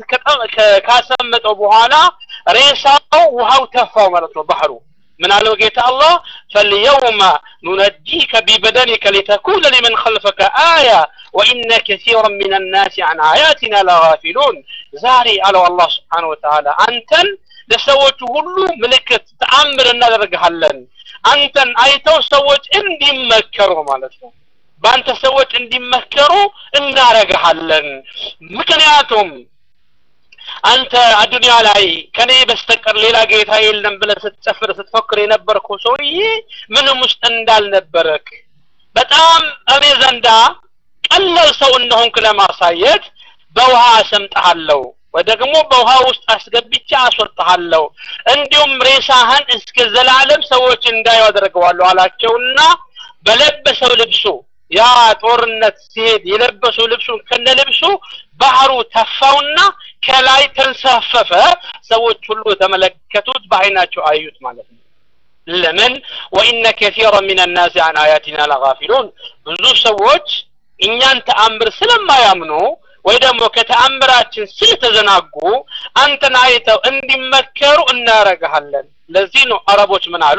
ካሰመጠው በኋላ ሬሳው ውሃው ተፋው ማለት ነው ባህሩ من قالوا جيت الله فاليوم ننجيك ببدنك لتكون لمن خلفك آية وإن كثيرا من الناس عن آياتنا لغافلون زاري على الله سبحانه وتعالى أنتن ለሰዎቹ ሁሉ ምልክት ተአምር እናደርግሃለን አንተን አይተው ሰዎች እንዲመከሩ ማለት ነው በአንተ ሰዎች እንዲመከሩ እናረግሃለን ምክንያቱም አንተ አዱንያ ላይ ከኔ በስተቀር ሌላ ጌታ የለም ብለ ስትጨፍር ስትፎክር የነበርከው ሰውዬ ምንም ውስጥ እንዳልነበረክ በጣም እኔ ዘንዳ ቀላል ሰው እንደሆንክ ለማሳየት በውሃ አሰምጠሃለሁ ወይ ደግሞ በውሃ ውስጥ አስገብቼ አስወጣሃለሁ እንዲሁም ሬሳህን እስከ ዘላለም ሰዎች እንዳዩ አደርገዋለሁ አላቸውና በለበሰው ልብሱ ያ ጦርነት ሲሄድ የለበሰው ልብሱን ከነ ልብሱ ባህሩ ተፋውና ከላይ ተንሳፈፈ ሰዎች ሁሉ ተመለከቱት በአይናቸው አዩት ማለት ነው ለምን ወኢነ ከሲራ ምን ናስ አን አያቲና ለጋፊሉን ብዙ ሰዎች እኛን ተአምር ስለማያምኑ ወይ ደግሞ ከተአምራችን ስለተዘናጉ አንተን አይተው እንዲመከሩ እናረጋለን ለዚህ ነው አረቦች ምን አሉ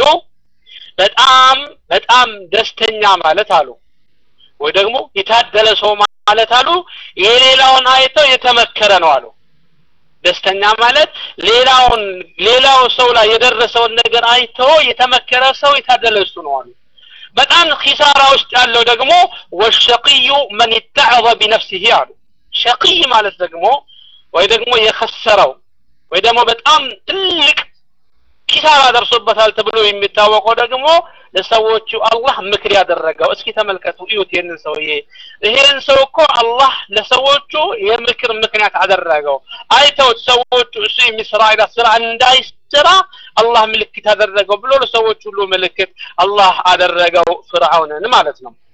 በጣም በጣም ደስተኛ ማለት አሉ ወይ ደግሞ የታደለ ሰው ማለት አሉ የሌላውን አይተው የተመከረ ነው አሉ ደስተኛ ማለት ሌላውን ሌላው ሰው ላይ የደረሰውን ነገር አይቶ የተመከረ ሰው የታደለ እሱ ነው አሉ በጣም ኪሳራ ውስጥ ያለው ደግሞ ወሸቅዩ መን ይተዕظ ቢነፍሲህ አሉ ሸቅይ ማለት ደግሞ ወይ ደግሞ የከሰረው ወይ ደግሞ በጣም ትልቅ ኪሳራ ደርሶበታል ተብሎ የሚታወቀው ደግሞ ለሰዎቹ አላህ ምክር ያደረገው እስኪ ተመልከቱ እዩት ይህንን ሰውዬ ይሄን ሰው እኮ አላህ ለሰዎቹ የምክር ምክንያት አደረገው አይተውት ሰዎቹ እሱ የሚሰራ አይነት ስራ እንዳይሰራ አላህ ምልክት አደረገው ብሎ ለሰዎች ሁሉ ምልክት አላህ አደረገው ፍርዓውንን ማለት ነው